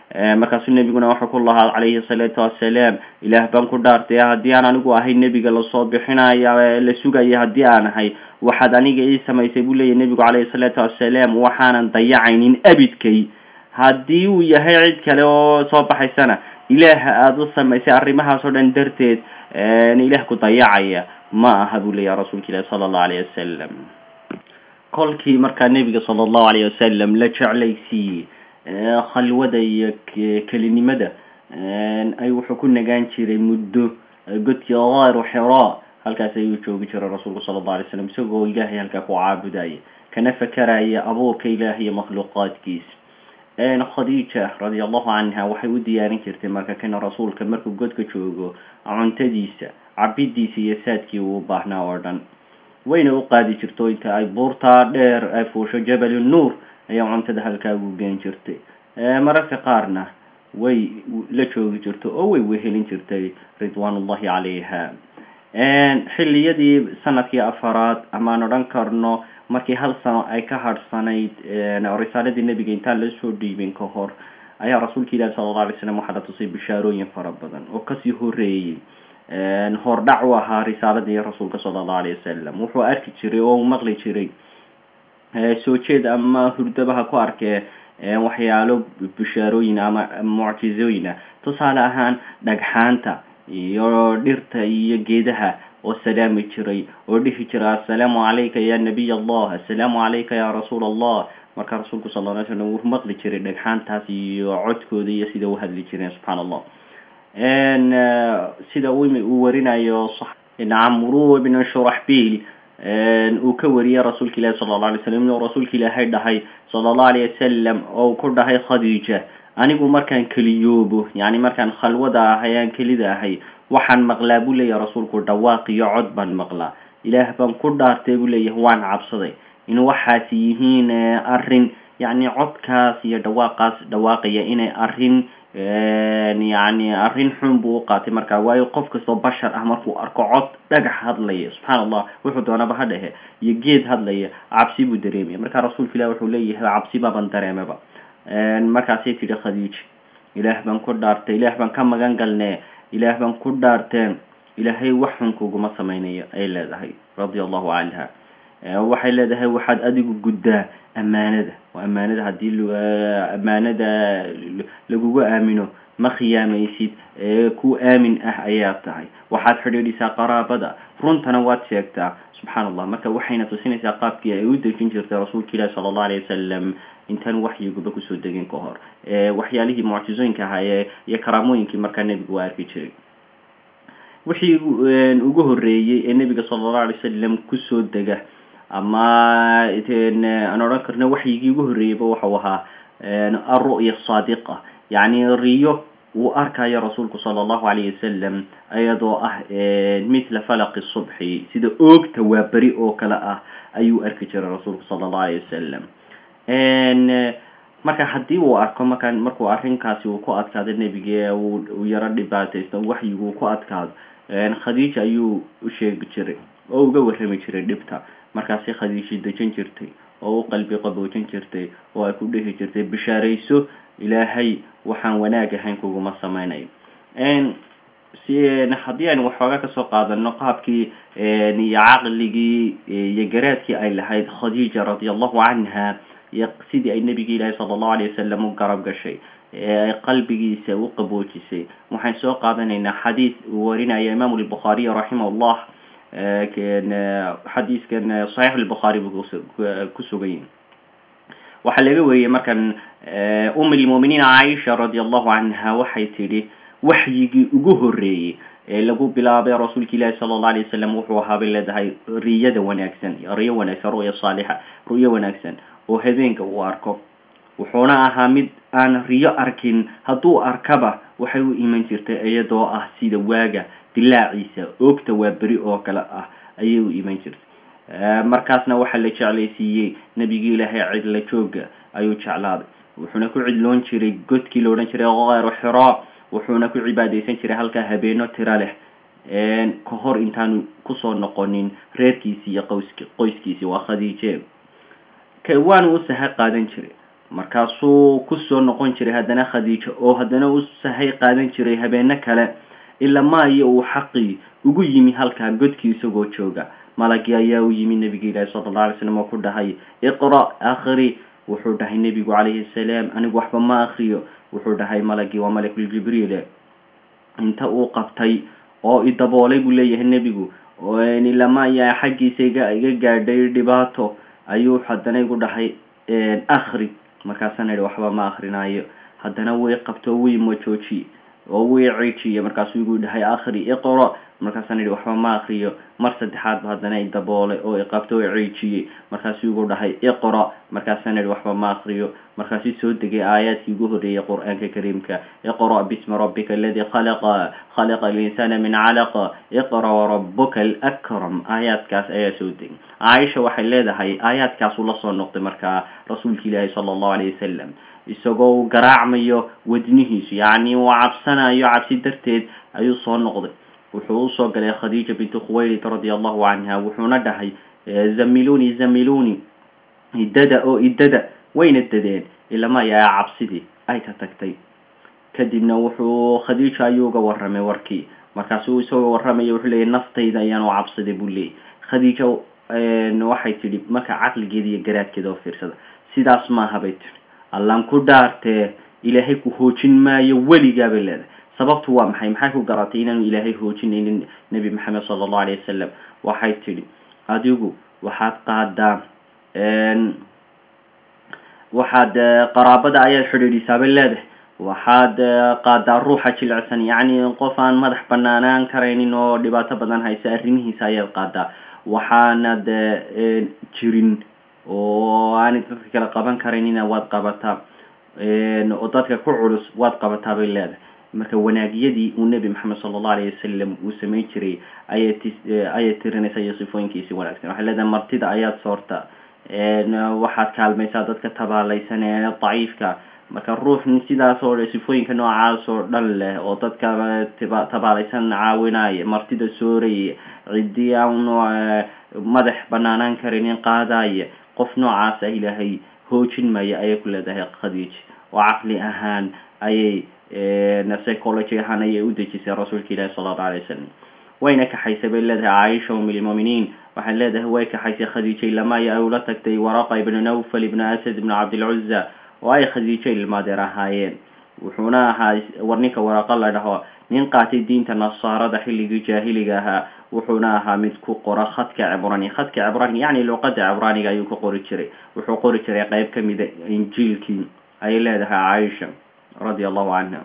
markaasuu nebiguna wuxuu ku lahaa calayhi salaatu wassalaam ilaah baan ku dhaartay haddii aan anigu ahay nebiga lasoo bixinaya la sugaya haddii aan ahay waxaad aniga ii samaysay buu leeyahy nebigu calayhi salaatu wassalaam waxaanan dayacaynin abidkay haddii uu yahay cid kale oo soo baxaysana ilaaha aada u samaysay arrimahaas oo dhan darteed ilaah ku dayacaya ma aha buu leeyahy rasuulka ilahi sala allahu alayh wasalam kolkii markaa nebiga sala allahu alayh wasalam la jeclaysiiyey khalwada iyo kelinimada ay wuxuu ku nagaan jiray muddo godkii gaaru xira halkaas ayuu joogi jiray rasuulku sala allahu alay slam isagoo ilaahay halkaa ku caabudaya kana fakaraya abuurka ilaah iyo makhluuqaadkiisa khadiija radia allahu canha waxay u diyaarin jirtay marka kana rasuulka markuu godka joogo cuntadiisa cabidiisa iyo saadkii uu baahnaa oo dhan wayna u qaadi jirto inta ay buurtaa dheer ay fuusho jabal nuur ayaa cuntada halkaa ugu geen jirtay mararka qaarna way la joogi jirto oo way wehelin jirtay ridwaan ullahi calayha xilliyadii sanadkii afaraad amaan odhan karno markii hal sano ay ka hadhsanayd risaaladii nebiga intaan lasoo dhiibin ka hor ayaa rasuulka ilahi sala alla alay slam waxaa la tusay bishaarooyin fara badan oo kasii horeeyey hordhac u ahaa risaaladii rasuulka sala allahu alayh wasalam wuxuu arki jiray oo uu maqli jiray soo jeed ama hurdabaha ku arkee waxyaalo bishaarooyin ama mucjizooyin ah tusaale ahaan dhagxaanta iyo dhirta iyo geedaha oo salaami jiray oo dhihi jira assalaamu calayka ya nabiy allah assalaamu calayka ya rasuul allah marka rasuulku sal ly slam wuu maqli jiray dhagxaantaas iyo codkooda iyo sida u hadli jireen subxaan allah sida uu warinayo camru ibn shuraxbil uu ka wariyey rasuulka ilahi sala alla alay slam inuu rasuulka ilaahay dhahay sala allahu alayh wasalam oo ku dhahay khadiija anigu markaan keliyoobo yani markaan khalwada ahay aan kelida ahay waxaan maqlaa buu leeyahay rasuulku dhawaaq iyo cod baan maqlaa ilaah baan ku dhaartay buu leeyahay waan cabsaday in waxaas yihiin arrin yani codkaas iyo dhawaaqaas dhawaaqaya inay arrin yani arrin xun buu u qaatay marka waayo qof kastoo bashar ah markuu arko cod dhagax hadlaya subxaan allah wuxuu doonaba ha dhehe iyo geed hadlaya cabsi buu dareemaya marka rasuulka ilah wuxuu leeyahay cabsi baban dareemaba markaasay tidhi khadiija ilaah baan ku dhaartay ilaah baan ka magan galnee ilaah baan ku dhaarteen ilaahay wax xun kuguma samaynayo ay leedahay radia allahu canha waxay leedahay waxaad adigu guddaa ammaanada oo ammaanada haddii ammaanada lagugu aamino ma khiyaamaysid ku aamin ah ayaa tahay waxaad xidhiidhisaa qaraabada runtana waad sheegtaa subxaan allah marka waxayna tusinaysaa qaabkii ay u dejin jirtay rasuulka ilahi sala allahu alayh wasalam intaan waxyiguba kusoo degin ka hor waxyaalihii mucjizooyinka ahaa iyo karaamooyinkii markaa nebigu waa arki jiray wixii ugu horeeyey ee nebiga sala allahu alay wasalam kusoo dega ama aan odhan karno waxyigii ugu horreeyeyba waxau ahaa alru'ya saadiqa yacni riyo uu arkayo rasuulku sala allahu alayh wasalam iyadoo ah mithla falaqi subxi sida oogta waa beri oo kale ah ayuu arki jiray rasuulku sala allahu alayh wasalam marka haddii uu arko marka markuu arrinkaasi uu ku adkaado nebiga uu yaro dhibaataysto waxyigu uu ku adkaado khadiija ayuu u sheegi jiray oo uga warrami jiray dhibta markaasi khadiishi dejin jirtay oo u qalbi qaboojin jirtay oo ay ku dhihi jirtay bishaarayso ilaahay waxaan wanaag ahayn kuguma samaynayo haddii aynu waxoogaa kasoo qaadano qaabkii iyo caqligii iyo garaadkii ay lahayd khadiija radia allahu canha iyo sidii ay nebigi ilaahi sala allahu alayh wasalam u garab gashay ee qalbigiisa u qaboojisay waxaan soo qaadanaynaa xadiis uu warinaya imaamu lbukhaariy raximah llah xadiiskan saxiix lbukhaari buu ku sugan yahi waxaa laga wariyey markan um lmuminiin caaisha radia allahu canha waxay tidhi waxyigii ugu horeeyey ee lagu bilaabay rasuulka ilaahi sala allah alay wasalam wuxuu ahaa bay leedahay riyada wanaagsan riyo wanaagsan ru'ya saalixa ru'yo wanaagsan oo habeenka uu arko wuxuuna ahaa mid aan riyo arkin hadduu arkaba waxay u iman jirtay iyadoo ah sida waaga dilaaciisa oogta waa beri oo kale ah ayay u iman jirtay markaasna waxaa la jeclaysiiyey nebigii ilaahay cidla jooga ayuu jeclaaday wuxuuna ku cidloon jiray godkii la odhan jiray kayru xira wuxuuna ku cibaadaysan jiray halkaa habeeno tiro leh ka hor intaanu kusoo noqonin reerkiisi iyo qoys qoyskiisi waa khadiije waanu u saha qaadan jiray markaasuu kusoo noqon jiray haddana khadiijo oo haddana u sahay qaadan jiray habeeno kale ilaa maayo uu xaqii ugu yimi halkaa godkii isagoo jooga malagii ayaa u yimi nebiga ilaahi sala alla alay slam oo ku dhahay iqra akhri wuxuu dhahay nebigu calayhi salaam anigu waxba ma akriyo wuxuu dhahay malagii waa malakuljibriil inta uu qabtay oo idaboolay buu leeyahay nebigu lama ayaa xaggiisa iga iga gaadhay dhibaato ayuu haddana igu dhahay akri markaasaan idhi waxba ma akrinaayo haddana way qabto way majooji oo way ciijiye markaasuu igu dhahay akri iqra markaasaan idhi waxba ma akriyo mar saddexaad ba haddana idaboolay oo iqabto oo ciijiyey markaasuu igu dhahay iqra markaasaan idhi waxba ma akriyo markaasuu soo degay aayaadkii ugu horreeyay qur-aanka kariimka iqra bismi rabbika aladii khalaqa khalaqa alinsana min calaqa iqra warabuka alakram aayaadkaas ayaa soo degay caaisha waxay leedahay aayaadkaasuu lasoo noqday markaa rasuulka ilaahi sala allahu alayh wasalam isagoo uu garaacmayo wadnihiisu yacni uu cabsanayo cabsi darteed ayuu soo noqday wuxuu usoo galay khadiija bintu khuwaylid radia allahu canha wuxuuna dhahay zamiluni zamiluni idada oo idada wayna dadeen ilama ayaa cabsidii ay ka tagtay kadibna wuxuu khadiija ayuu uga warramay warkii markaasuu isagoo warramaya wuxuu leeyay naftayda ayaan u cabsaday buu leeyay khadiija waxay tidhi marka caqligeeda iyo garaadkeeda oo fiirsada sidaas maaha bay tidhi allaan ku dhaartee ilaahay ku hoojin maayo weligaa bay leedahay sababtu waa maxay maxay ku garatay inaanu ilaahay hoojinaynin nebi maxamed sala allahu alayh wasalam waxay tidhi adigu waxaad qaadaa waxaad qaraabada ayaad xidhiidhisaa bay leedahay waxaad qaadaa ruuxa jilicsan yacni qof aan madax banaanaan karaynin oo dhibaato badan haysa arrimihiisa ayaad qaadaa waxaanad jirin oo aanay dadka kale qaban karaynina waad qabataa oo dadka ku culus waad qabataa bay leedahay marka wanaagyadii uu nebi maxamed sala allahu alayh wasalam uu samayn jiray ayay ti ayay tirinaysa iyo sifooyinkiisi wanaagsan waxay leedahay martida ayaad soortaa waxaad kaalmaysaa dadka tabaalaysan ee daciifka marka ruux sidaas oo sifooyinka noocaas oo dhan leh oo dadka tabaalaysan caawinaya martida sooraya cidii aan madax banaanaan karinin qaadaya qof noocaas ah ilaahay hoojin maya ayay ku leedahay khadiij oo caqli ahaan ayay psychology ahaan ayay u dejisay rasuulka ilaahi sala allahu alay wasalam wayna kaxaysay bay leedahay caaisha um lmuminiin waxay leedahay way kaxaysay khadiija ilamaya ay ula tagtay waraqa ibnu nawfal ibnu asad ibnu cabdilcuza oo ay khadiijo ilmaadeer ahaayeen wuxuuna ahaa war ninka waraqa la dhaho nin qaatay diinta nasaarada xilligii jaahiliga ahaa wuxuuna ahaa mid ku qora khadka cibrani khadka cibrani yacni luqada cibraaniga ayuu ka qori jiray wuxuu qori jiray qeyb ka mida injiilkii ayay leedahay caaisha radia allahu canha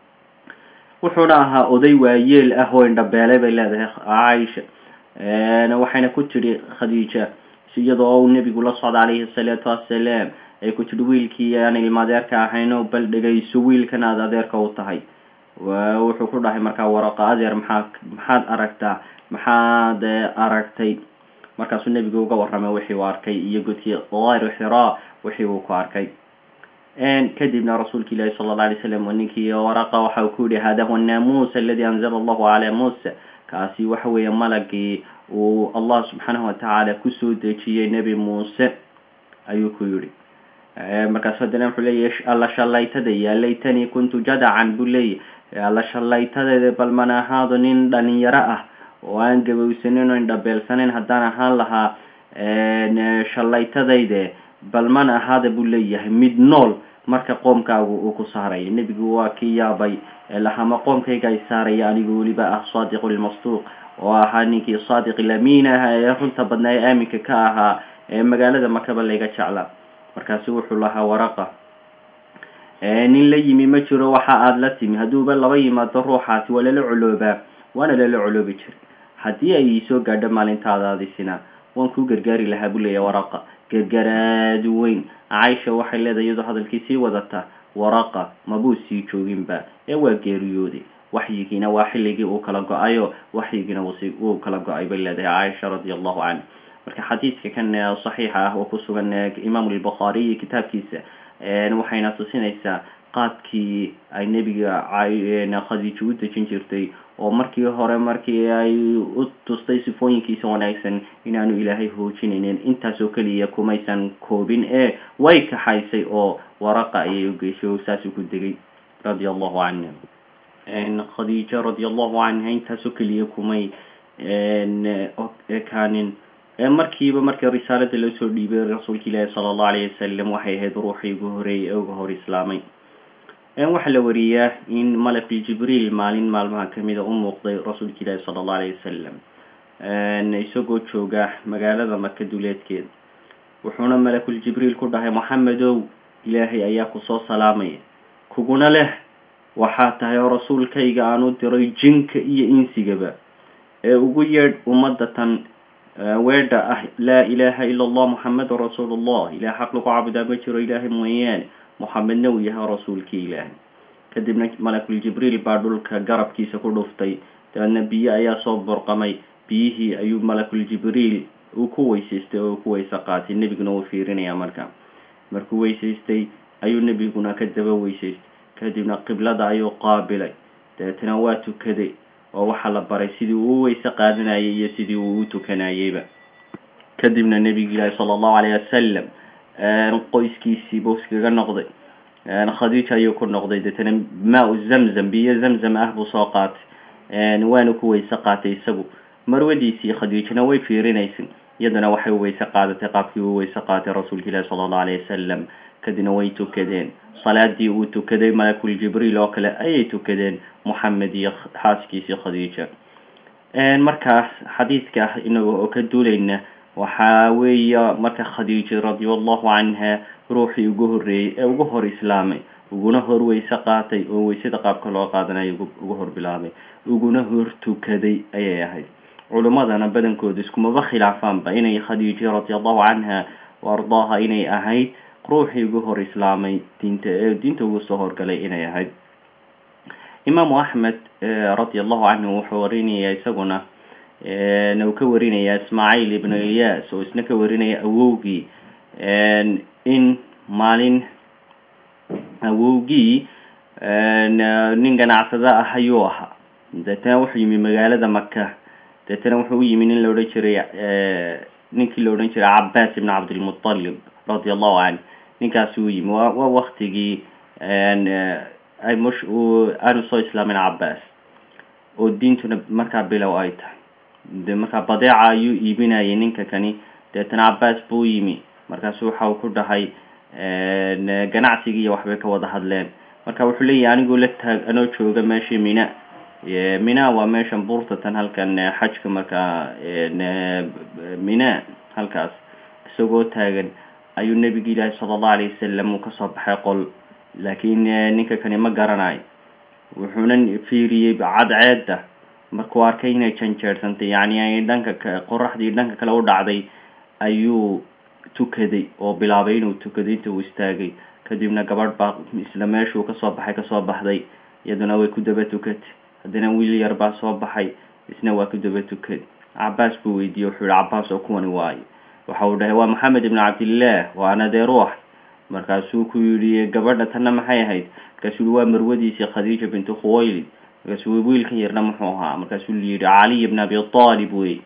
wuxuuna ahaa oday waayeel ah oo indhabeelay bay leedahay caaisha waxayna ku tidhi khadiija iyadoo uu nebigu la socda calayhi asalaatu wassalaam ay ku tidhi wiilkii aan ilmaadeerka ahayno bal dhegayso wiilkan aad adeerka u tahay wuxuu ku dhahay markaa waraqa adeer maxaa maxaad aragtaa maxaad aragtay markaasuu nebigu uga warramay wixii uu arkay iyo godkii dayru xiraa wixii uu ku arkay kadibna rasuulka ilaahi sala alla alay slam ninkii waraqa waxa uu ku yihi hada huwa naamuus aladi anzala allahu calaa muusa kaasi waxa weeye malagii uu allah subxaanahu watacaala kusoo dejiyey nebi muuse ayuu ku yihi markaas haddana wuxuu leeyahy alla shallaytada ya laytanii kuntu jadacan buu leeyahy alla shallaytadeeda bal mana ahaado nin dhalinyaro ah oo aan gabowsanin oo indhabeelsanayn haddaan ahaan lahaa shallaytadayde bal mana ahaada buu leeyahay mid nool marka qoomkaagu uu ku saaraya nebigu waa kii yaabay lahama qoomkayga ay saaraya anigu weliba ah saadiqu lmasduuq oo ahaa ninkii saadiq lamiin ah ee runta badnaa ee aaminka ka ahaa ee magaalada makaba layga jeclaa markaasu wuxuu lahaa waraqa nin la yimi ma jiro waxa aada la timi hadduuba laba yimaado ruuxaasi waa lala coloobaa waana lala coloobi jiray haddii ay soo gaadho maalintaadaadisina waan kuu gargaari lahaa buu leeyahay waraqa gargaraad weyn caaisha waxay leedahay iyadoo hadalkii sii wadata waraqa mabuu sii jooginba ee waa geeriyooday waxyigiina waa xilligii uu kala go-ayo waxyigiina wuu kala go-ay bay leedahay caaisha radia allahu canha marka xadiidka kan saxiixa ah oo ku sugan imaamu albukhaariy kitaabkiisa waxayna tusinaysaa qaadkii ay nebiga khadiijo u dejin jirtay oo markii hore markii ay u tustay sifooyinkiisa wanaagsan inaanu ilaahay hoojinaynin intaasoo keliya kumaysan koobin ee way kaxaysay oo waraqa ayay ugeysay oo saasuu ku degay radia allahu canha khadiijo radia allahu canha intaasoo keliya kumay ekaanin markiiba markii risaalada loo soo dhiibay rasuulka ilaahi sala allahu alayh wasalam waxay ahayd ruuxii ugu horeeyay ee uga hor islaamay waxaa la wariyaa in malaki jibriil maalin maalmaha kamida u muuqday rasuulka ilaahi sala allahu alayh wasalam isagoo jooga magaalada maka duleedkeeda wuxuuna malakul jibriil ku dhahay moxamedow ilaahay ayaa kusoo salaamaya kuguna leh waxaa tahay oo rasuulkayga aan u diray jinka iyo insigaba ee ugu yeedh ummadda tan weedha ah laa ilaaha ila allah moxamedun rasuulullah ilaah xaq lagu caabudaa ma jiro ilaahay mooyaane moxamedna uu yahay rasuulkii ilaahay kadibna malakul jibriil baa dhulka garabkiisa ku dhuftay dabeedna biyo ayaa soo burqamay biyihii ayuu malakul jibriil uu ku weysaystay oo ku weyse qaatay nebiguna uu fiirinaya marka markuu weysaystay ayuu nebiguna ka daba weysaystay kadibna qiblada ayuu qaabilay dabeetana waa tukaday oo waxaa la baray sidii uu u weyse qaadanayay iyo sidii uu u tukanayeyba kadibna nebiga ilaahi sala allahu alayh wasalam qoyskiisii buu iskaga noqday khadiija ayuu ku noqday deetana maa-u zamzam biyo zamzam ah buu soo qaatay waana ku weyse qaatay isagu marwadiisii khadiijana way fiirinaysay iyaduna waxay weyse qaadatay qaabkii uu weyse qaatay rasuulka ilaahi sala allahu alayh wasalam kadibna way tukadeen salaadii uu tukaday malakul jibriil oo kale ayay tukadeen moxamed iyo xaaskiisii khadiija markaas xadiidka inaga oo ka duulayna waxaa weeye marka khadiija radia allahu canha ruuxii ugu horreeyey ee ugu hor islaamay uguna hor weyse qaatay oo weysada qaabka loo qaadanayo ugu hor bilaabay uguna hor tukaday ayay ahayd culimmadana badankooda iskumaba khilaafaanba inay khadiija radia allahu canha ardaaha inay ahayd ruuxii ugu hor islaamay diinta ee diinta ugu soo horgalay inay ahayd imaamu axmed radia allahu canhu wuxuu warinayaa isaguna uu ka warinaya ismaaciil ibnu ilyas oo isna ka warinaya awowgii in maalin awowgii nin ganacsada ah ayuu ahaa deetana wuxuu yimi magaalada maka deetana wuxuu u yimi nin la odhan jiray ninkii la odhan jiray cabaas ibn cabdilmutalib radia allahu canh ninkaasi u yimi wa waa waktigii ay mush aanu soo islaamin cabaas oo diintuna markaa bilow ay tahay de markaa badeeca ayuu iibinayay ninka kani deetana cabaas buu yimi markaasu waxa uu ku dhahay ganacsigii iyo waxbay ka wada hadleen marka wuxuu leeyahy anigoo la taag anoo jooga meeshii mina mina waa meeshan buurtatan halkan xajka markaa mina halkaas isagoo taagan ayuu nebigi ilaahi sala allahu alayh wasalam uu kasoo baxay qol laakiin ninka kani ma garanayo wuxuuna fiiriyey cadceedda markuu arkay inay janjeersantay yacni ay dhanka qoraxdii dhanka kale u dhacday ayuu tukaday oo bilaabay inuu tukaday inta uu istaagay kadibna gabadh baa isla meeshuu kasoo baxay kasoo baxday iyaduna way ku daba tukatay haddana wiil yar baa soo baxay isna waa ku daba tukaday cabaas buu weydiiyey wuxuu yihi cabaas oo kuwani waayo waxa uu dhahay waa maxamed ibn cabdillaah waana dee ruux markaasuu ku yidhi gabadha tanna maxay ahayd markaasuu yihi waa marwadiisii khadiija bintu khuwaylid markaasuu wiilkan yarna muxuu ahaa markaasuu yihi caliy ibn abi talib wey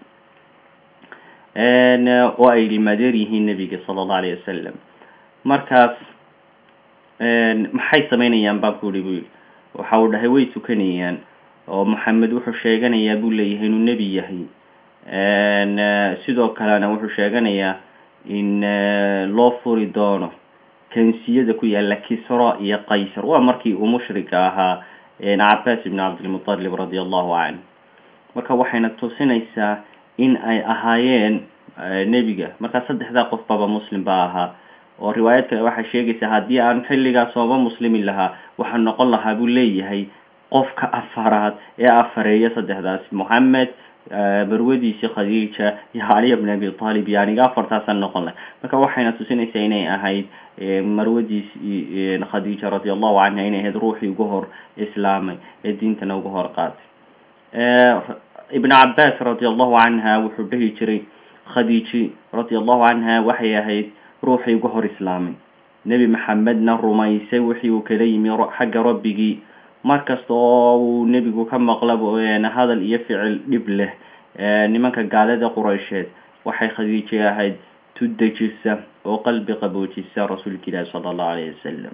oo ay limadeer yihiin nebiga sala allahu alayh wasalam markaas maxay sameynayaan baan ku yihi buu yihi waxa uu dhahay way tukanayaan oo maxamed wuxuu sheeganayaa buu leeyahay inuu nebi yahay sidoo kalena wuxuu sheeganayaa in loo furi doono kansiyada ku yaala kisra iyo qaysar waa markii uu mushrika ahaa cabaas ibn cabdilmutalib radia allahu canh marka waxayna tusinaysaa in ay ahaayeen nebiga markaa saddexdaa qof baba muslim baa ahaa oo riwaayad kale waxay sheegaysaa haddii aan xilligaas ooba muslimi lahaa waxaa noqon lahaa buu leeyahay qofka afaraad ee afareeya saddexdaas moxamed marwadiisii khadiija iyo caliya bn abi talib iyo aniga afartaasaan noqon lahay marka waxayna tusinaysaa inay ahayd marwadiisi khadiija radia allahu canha inay ahayd ruuxii ugu hor islaamay ee diintana uga hor qaatay ibn cabaas radia allahu canha wuxuu dhihi jiray khadiiji radia allahu canha waxay ahayd ruuxii uga hor islaamay nebi maxamedna rumaysay wixii uu kala yimi xagga rabbigii markasta oo uu nebigu ka maqlaba hadal iyo ficil dhib leh nimanka gaalada quraysheed waxay khadiije ahayd tu dejisa oo qalbi qaboojisa rasuulka ilaahi sala allahu alayhi wasalam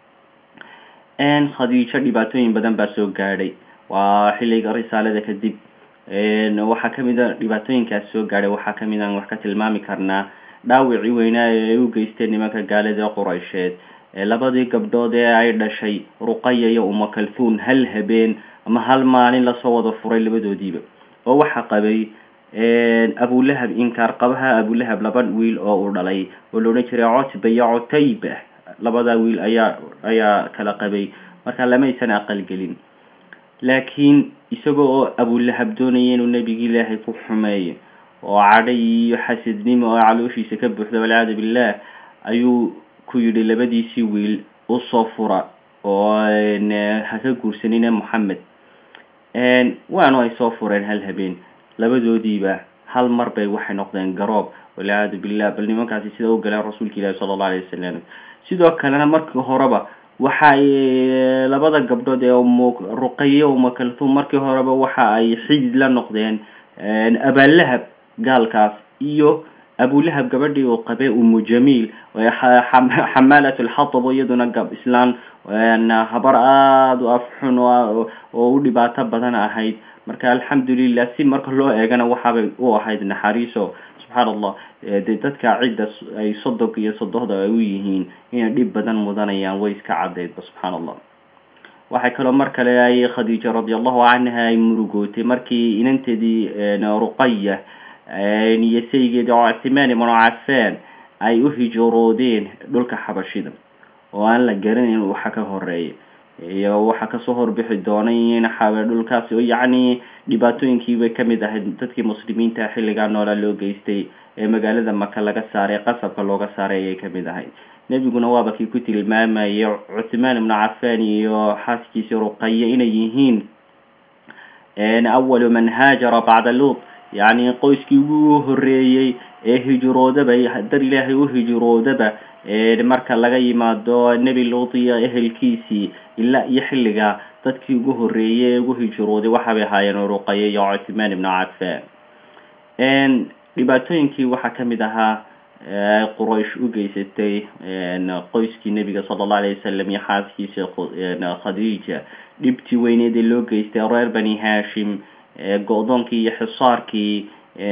khadiijo dhibaatooyin badan baa soo gaadhay waa xilliga risaalada kadib waxaa kamid a dhibaatooyinkaas soo gaadhay waxaa kamid aan wax ka tilmaami karnaa dhaawicii weynaa ee ay u geysteen nimanka gaalada quraysheed labadii gabdhood ee ay dhashay ruqaya iyo umakalfuun hal habeen ama hal maalin lasoo wada furay labadoodiiba oo waxaa qabay abulahab inkaar qabaha abulahab laba wiil oo uu dhalay oo la odhan jiray cotba iyo cotayba labadaa wiil ayaa ayaa kala qabay marka lamaysan aqalgelin laakiin isaga oo abulahab doonaya inuu nebigi ilaahay ku xumeeyo oo cadhay iyo xasidnimo oo calooshiisa ka buuxda walciyaadu billah ayuu ku yidhi labadiisii wiil usoo fura oo haka guursanina moxamed waanu ay soo fureen hal habeen labadoodiiba hal mar bay waxay noqdeen garoob walciyaadu billah bal nimankaasi sida u galeen rasuulka ilaahi sala allahu alayh wasalam sidoo kalena markii horeba waxa ay labada gabdhood ee ruqaye umakaltuum markii horeba waxa ay xidid la noqdeen abalahab gaalkaas iyo abulahab gabadhii uu qabay umu jamiil xamaalat lxatab iyaduna gab islaan habar aada u afxun oo u dhibaato badan ahayd marka alxamdulilah si marka loo eegana waxaabay u ahayd naxariiso subxaan allah dee dadka cidda ay sodog iyo sodohda ay u yihiin inay dhib badan mudanayaan way iska caddeydba subxaan allah waxay kaloo mar kale ay khadiija radi allahu canha ay murugootay markii inanteedii ruqaya iyo saygeedii ctimaan ibnu cafaan ay u hijroodeen dhulka xabashida oo aan la garanayn waxa ka horeeya iyo waxa kasoo horbixi doonay in dhulkaasi oo yacni dhibaatooyinkiibay kamid ahayd dadkii muslimiinta xilligaa noolaa loo geystay ee magaalada maka laga saaray qasabka looga saaray ayay kamid ahayd nebiguna waaba kii ku tilmaamayay cuthmaan ibnu cafaan iyo xaaskiisii ruqaye inay yihiin awalu man haajara bacda luut yacni qoyskii ugu horeeyey ee hijroodaba dar ilaahay u hijroodaba marka laga yimaado nebi luut iyo ehelkiisii ilaa iyo xilligaa dadkii ugu horeeyey ee ugu hijrooday waxaabay ahaayeen ruqaye iyo cuthmaan ibnu cafaan dhibaatooyinkii waxaa kamid ahaa quraysh u geysatay qoyskii nebiga sala allahu alayh wasalam iyo xaaskiisa khadiija dhibtii weyneed ee loo geystay reer bani hashim go-doonkii iyo xisaarkii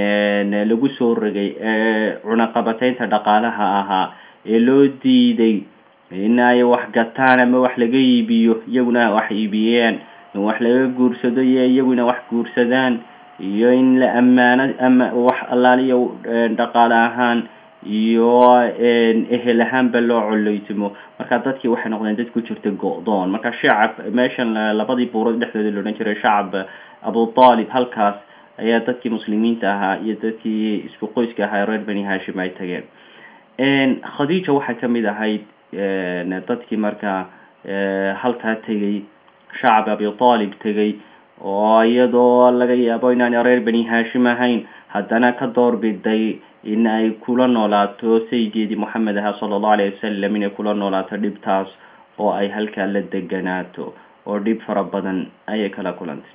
lagu soo rogay ee cunaqabateynta dhaqaalaha ahaa ee loo diiday in ay wax gataan ama wax laga iibiyo iyaguna wax iibiyeen in wax laga guursado iyo iyaguna wax guursadaan iyo in la ammaano ama wax allaaliyo dhaqaale ahaan iyo ehel ahaanba loo coleytimo marka dadkii waxay noqdeen dad ku jirta go-doon marka shacab meeshan labadii buurood dhexdooda la odhan jiray shacab abu talib halkaas ayaa dadkii muslimiinta ahaa iyo dadkii isku qoyska ahaa reer bani hashim ay tageen khadiija waxay kamid ahayd dadkii markaa halkaa tegay shacab abi talib tegay oo iyadoo laga yaabo inaan reer bani hashim ahayn haddana ka doorbiday in ay kula noolaato saygeedii moxamed ahaa sala allahu alayh wasalam inay kula noolaato dhibtaas oo ay halkaa la deganaato oo dhib fara badan ayay kala kulantay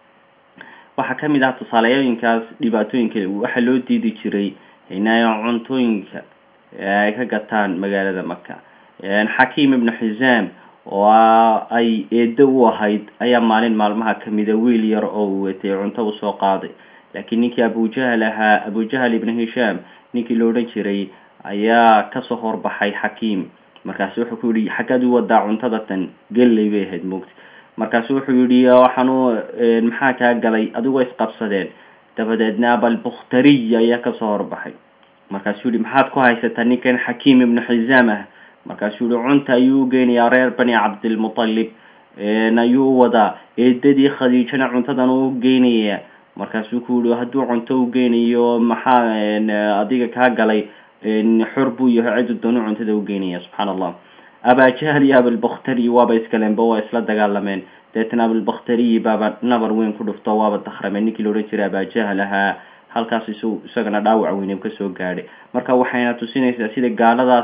waxaa kamid ah tusaaleyooyinkaas dhibaatooyinka waxaa loo diidi jiray inay cuntooyinka ay ka gataan magaalada maka xakiim ibnu xisaam oo ay eedo u ahayd ayaa maalin maalmaha kamida wiil yar oo uu watay cunto usoo qaaday laakiin ninkii abujahal ahaa abujahal ibnu hishaam ninkii la odhan jiray ayaa kasoo horbaxay xakiim markaasu wuxuu ku yihi xaggaad u wadaa cuntada tan gelley bay ahayd moogta markaasu wuxuu yihi waxaanu maxaa kaa galay adigoo isqabsadeen dabadeedna abalbukhtariy ayaa kasoo horbaxay markaasuu yihi maxaad ku haysataa ninkan xakiim ibnu xisaam ah markaasuu yihi cunta ayuu ugeynayaa reer bani cabdilmutalib ayuu u wadaa eedadii khadiijana cuntadan u geynaya markaasuu ku yihi hadduu cunto u geynayo maxaa adiga kaa galay xor buu yahay cidu doonu cuntada ugeynaya subxaan allah abajahal iyo abilbakhtariy waaba iskaleenba waa isla dagaalameen deetana abilbakhtariyi baaba nabar weyn ku dhufto waaba dakrameen ninkii la odhan jiray abajahal ahaa halkaas is isagana dhaawac weyne kasoo gaadhay marka waxayna tusinaysaa sida gaaladaas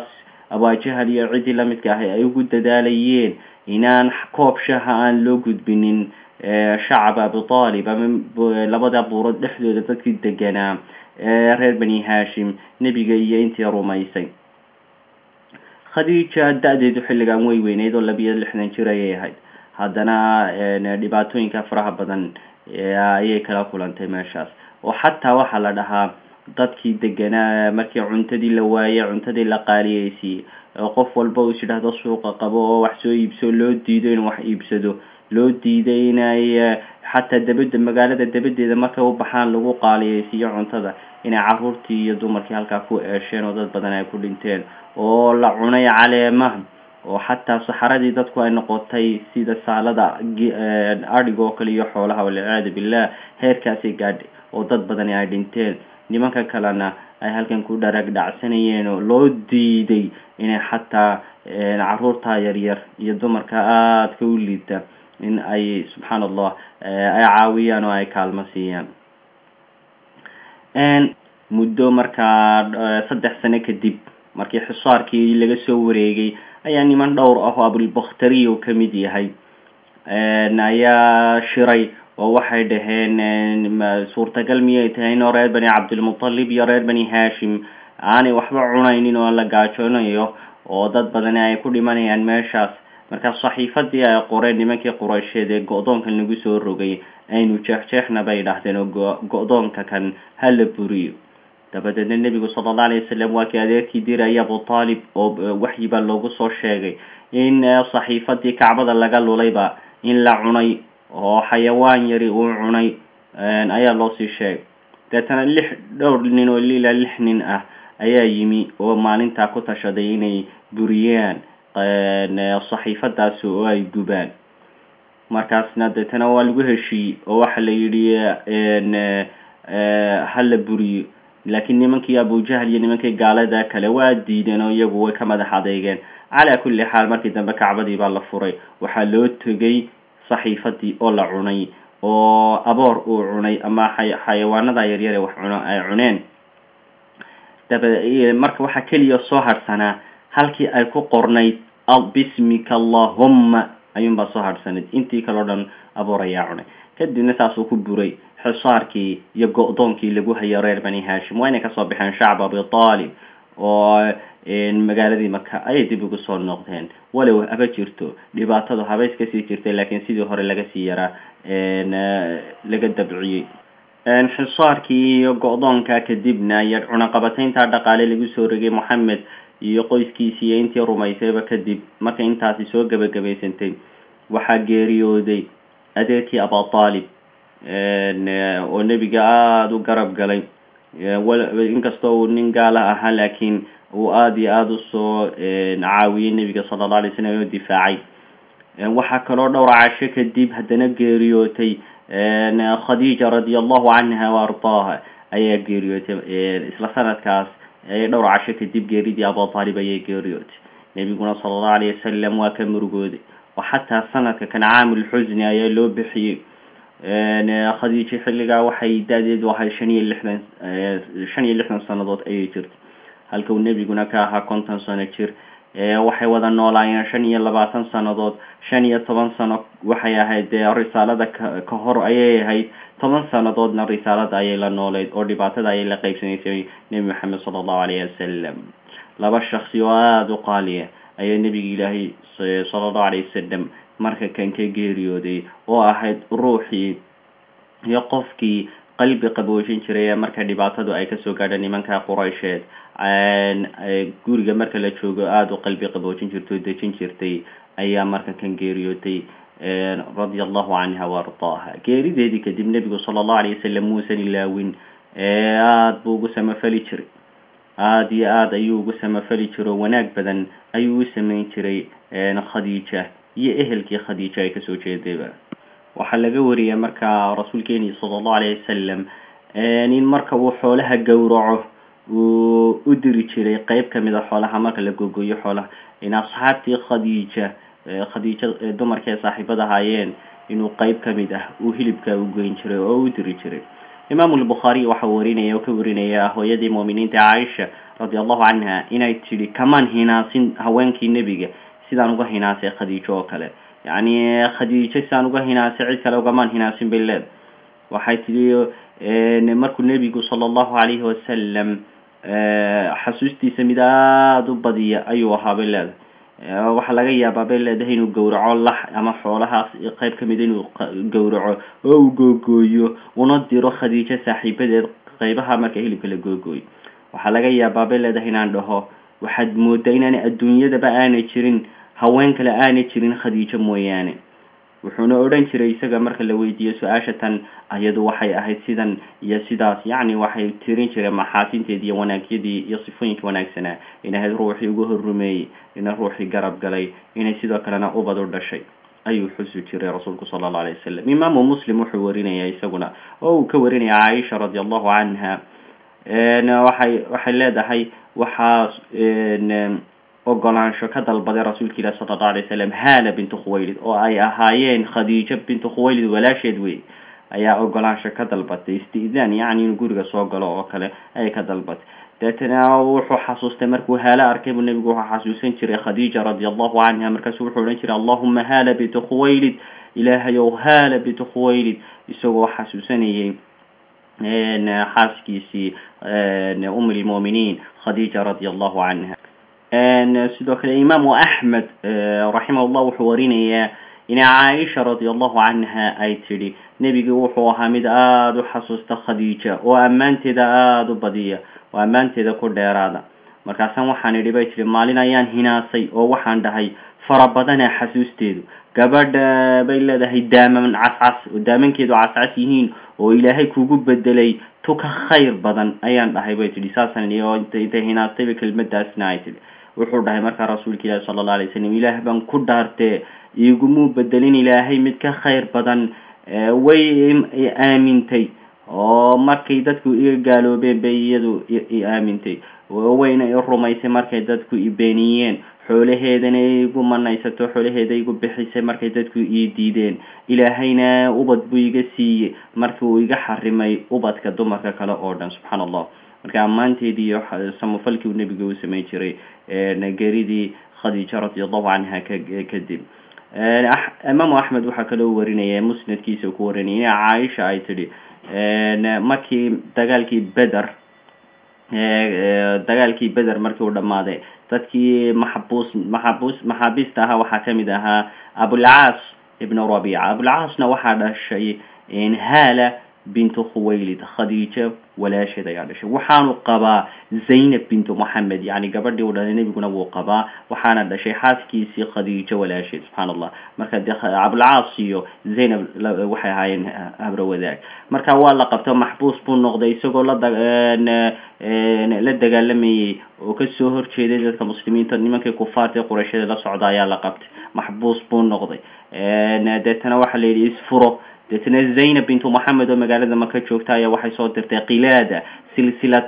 abaajahal iyo ciddii lamidka ahay ay ugu dadaalayeen inaan koob shaha aan loo gudbinin shacab abitaalib ama labada buurood dhexdooda dadkii deganaa reer bani hashim nebiga iyo intii rumaysay khadiija da-deedu xilligan way weyneyd oo labiyo lixdan jir ayay ahayd haddana dhibaatooyinka faraha badan ayay kala kulantay meeshaas oo xataa waxaa la dhahaa dadkii deganaa markii cuntadii la waayey cuntadii la qaaliyeysiiyey qof walba uu is yidhaahdo suuqa qabo oo wax soo iibso loo diido inuu wax iibsado loo diiday inay xataa dabada magaalada dabadeeda markay u baxaan lagu qaaliyeysiiyo cuntada inay caruurtii iyo dumarkii halkaa ku eesheen oo dad badan ay ku dhinteen oo la cunay caleemaha oo xataa saxaradii dadku ay noqotay sida saalada adhiga oo kale iyo xoolaha walciyaadu billah heerkaasay gaadhay oo dad badani ay dhinteen nimanka kalena ay halkan ku dharag dhacsanayeen oo loo diiday inay xataa caruurta yaryar iyo dumarka aadka u liita in ay subxaan allah ay caawiyaan oo ay kaalmo siiyaan muddo markaa saddex sano kadib markii xisaarkii laga soo wareegay ayaa niman dhowr ah oo abulbakhtari uu ka mid yahay ayaa shiray oo waxay dhaheen suurtagal miyay tahay inoo reer bani cabdilmutalib iyo reer bani hashim aanay waxba cunaynin oo la gaajoonayo oo dad badani ay ku dhimanayaan meeshaas markaa saxiifadii ay qoreen nimankii quraysheed ee go-doonkan lagu soo rogay aynu jeexjeexna bay dhahdeen oo go-doonka kan ha la buriyo dabadeedna nebigu sala alla alayh wasalam waa kii adeerkii diraya abu taalib oo waxyi baa loogu soo sheegay in saxiifadii kacbada laga lulayba in la cunay oo xayawaan yari uu cunay ayaa loosii sheegay deetana lix dhowr nin oo ilaa lix nin ah ayaa yimi oo maalintaa ku tashaday inay buriyaan saxiifadaasi oo ay gubaan markaasna deetana waa lagu heshiiyey oo waxa la yidhi ha la buriyo laakiin nimankii abujahl iyo nimankii gaalada kale waa diideen oo iyagu way ka madax adeygeen calaa kulli xaal markii dambe kacbadii baa la furay waxaa loo tegay saxiifadii oo la cunay oo aboor uu cunay ama xayawaanada yaryare wax cuno ay cuneen daba marka waxaa keliya soo harhsanaa halkii ay ku qornayd bismika allahumma ayuunbaa soo harhsanayd intii kaleo dhan aboor ayaa cunay kadibna saasuu ku buray xisaarkii iyo go-doonkii lagu hayo reer bani hashim waa inay kasoo baxeen shacb abi taalib oo magaaladii maka ayay dib ugu soo noqdeen walow haba jirto dhibaatadu haba iska sii jirtay laakiin sidii hore laga sii yaraa laga dabciyey xisaarkii iyo go-doonka kadibna iyo cunaqabataynta dhaqaale lagu soo rogay moxamed iyo qoyskiisii iyo intii rumaysayba kadib markay intaasi soo gebagabaysantay waxaa geeriyooday adeerkii aba taalib oo nebiga aada u garab galay inkastoo uu nin gaala ahaa laakiin uu aada iyo aada usoo caawiyey nebiga sala alla alay slam oo difaacay waxaa kaloo dhowr casho kadib haddana geeriyootay khadiija radi allahu canha wa ardaaha ayaa geeriyootay isla sanadkaas dhowr casho kadib geeridii aba taalib ayay geeriyootay nebiguna sala allahu alayh wasalam waa ka murugooday oo xataa sanadka kan caamulxusni ayaa loo bixiyey khadiija xilligaa waxay da-deedu ahay shan iyo lixdan shan iyo lixdan sanadood ayay jirtay halka uu nebiguna ka ahaa konton sano jir waxay wada noolaayeen shan iyo labaatan sanadood shan iyo toban sano waxay ahayd dee risaalada ka hor ayay ahayd toban sanadoodna risaalada ayay la nooleyd oo dhibaatada ayay la qeybsanaysay nebi maxamed sala allahu alayhi wasalam laba shaksi oo aada u qaaliya ayaa nebiga ilaahay sala allahu alayh wasalam marka kan ka geeriyooday oo ahayd ruuxii iyo qofkii qalbi qaboojin jiray ee marka dhibaatadu ay kasoo gaadha nimanka quraysheed guriga marka la joogo aada u qalbi qaboojin jirtay oo dejin jirtay ayaa marka kan geeriyootay radia allahu canha wa ardaaha geerideedii kadib nebigu sala allahu alayh wasalam muusan ilaawin aada buu ugu samafali jiray aada iyo aada ayuu ugu samafali jiray oo wanaag badan ayuu u sameyn jiray khadiija iyo ehelkii khadiija ay kasoo jeedayba waxaa laga wariyay marka rasuulkeeni sala allahu alayh wasalam in marka uu xoolaha gowraco uu u diri jiray qeyb kamid a xoolaha marka la gogoyo xoolaha in asxaabtii khadiija khadiija dumarkii ay saaxiibada ahaayeen inuu qeyb kamid ah uu hilibka u geyn jiray oo u diri jiray imaamu lbukhaariy waxa warinaya oo ka warinaya hooyadii muuminiinta caaisha radi allahu canha inay tidhi kamaan hinaasin haweenkii nebiga sidaan uga hinaasay khadiijo oo kale yacni khadiijo sidaan uga hinaasay cid kale ugamaan hinaasin bay leeda waxay tidhi markuu nebigu sala allahu calayhi wasalam xasuustiisa mid aada u badiya ayuu ahaa bay leedahay waxaa laga yaabaa bay leedahay inuu gowraco lax ama xoolahaas qayb ka mid inuu gowraco oo uu googooyo una diro khadiijo saaxiibadeed qaybaha marka hilibka la googooyo waxaa laga yaabaa bay leedahay inaan dhaho waxaad moodaa inaana adduunyadaba aanay jirin haween kale aanay jirin khadiijo mooyaane wuxuuna odhan jiray isaga marka la weydiiyo su-aasha tan ayadu waxay ahayd sidan iyo sidaas yacni waxay tirin jireen maxaasinteedii iyo wanaagyadii iyo sifooyinka wanaagsanaa in ahayd ruuxii ugu horrumeeyey ina ruuxii garab galay inay sidoo kalena ubad u dhashay ayuu xusi jiray rasuulku sala allau alay wasalam imaamu muslim wuxuu warinaya isaguna oo uu ka warinaya caaisha radi allahu canha waxay waxay leedahay waxaa ogolaansho ka dalbaday rasuulka ilahi sala allahu alay wasalam haala bintu khuwaylid oo ay ahaayeen khadiijo bintu khuwaylid walaasheed wey ayaa ogolaansho ka dalbatay isti'daan yacni inuu guriga soo galo oo kale ayay ka dalbatay deetana wuxuu xasuustay markuu haala arkay buu nebigu wuxuu xasuusan jiray khadiija radi allahu canha markaasu wuxuu odhan jiray allahuma haala bintu khuwaylid ilaahayow haala bintu khuwaylid isagoo xasuusanayay xaaskiisii um lmu'miniin khadiija radi allahu canha sidoo kale imaamu axmed raximah llah wuxuu warinayaa ina caaisha radi allahu canha ay tidhi nebigi wuxuu ahaa mid aada u xasuusta khadiija oo ammaanteeda aada u badiya oo ammaanteeda ku dheeraada markaasaan waxaan idhi bay tihi maalin ayaan hinaasay oo waxaan dhahay fara badana xasuusteedu gabadha bay leedahay daaman cascas oo daamankeedu cascas yihiin oo ilaahay kugu bedelay tuka khayr badan ayaan dhahay bay tihi saasaan oo intay hinaastayba kelmadaasna ay tihi wuxuu dhahay markaa rasuulka ilaahi sala alla alay wasalam ilaah baan ku dhaartee igumuu bedelin ilaahay mid ka khayr badan way aamintay oo markay dadku iga gaaloobeen bay iyadu i aamintay wayna i rumaysay markay dadku i beeniyeen xoolaheedana igu manaysato xoolaheeda igu bixisay markay dadku ii diideen ilaahayna ubad buu iga siiyey markii uu iga xarimay ubadka dumarka kale oo dhan subxaana allah marka ammaanteedii iyo samafalkii uu nebiga u samayn jiray geridii khadiija radi allahu canha kadib imaamu axmed waxaa kaloo warinaya musnadkiisa ku warinaya ina caaisha ay tidhi markii dagaalkii beder dagaalkii beder markii uu dhammaaday dadkii maxabuus maxabuus maxaabiista ahaa waxaa kamid ahaa abulcaas ibnu rabiica abulcaasna waxaa dhashay haala bintu khuwaylid khadiija walaasheed ayaa dhashay waxaanu qabaa zaynab bintu moxamed yani gabadhii u dhalay nebiguna wuu qabaa waxaana dhashay xaaskiisii khadiijo walaasheed subxaana allah marka de cabulcaas iyo zaynab waxay ahaayeen habro wadaag marka waa la qabto maxbuus buu noqday isagoo la la dagaalamayey oo kasoo horjeeday dadka muslimiinta nimankii kufaarta qurayshada la socda ayaa la qabtay maxbuus buu noqday deetana waxaa la yidhi isfuro deetana zaynab bintu moxamed oo magaalada maka joogta ayaa waxay soo dirtay kilaada silsilad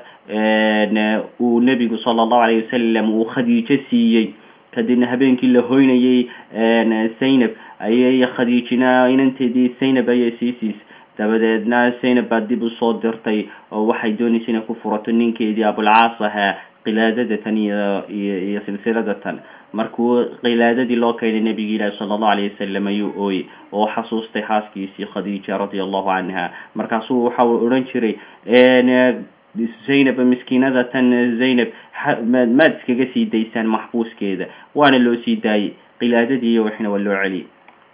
uu nebigu sala allahu alayh wasalam uu khadiijo siiyey kadibna habeenkii la hoynayay zaynab ayay khadiijina inanteedii zaynab ayay sii siisay dabadeedna zaynab baa dib usoo dirtay oo waxay doonaysa inay ku furato ninkeedii abulcaas ahaa kilaadadatan iyo iyo silsiladatan markuu kilaadadii loo keenay nebigi ilaahi sala allahu alayh wasalam ayuu ooyey oo xasuustay xaaskiisii khadiija radia allahu canha markaasuu waxa uu odhan jiray zaynab miskiinadatan zaynab maad iskaga sii daysaan maxbuuskeeda waana loo sii daayey kilaadadii iyo wixina waa loo celiyey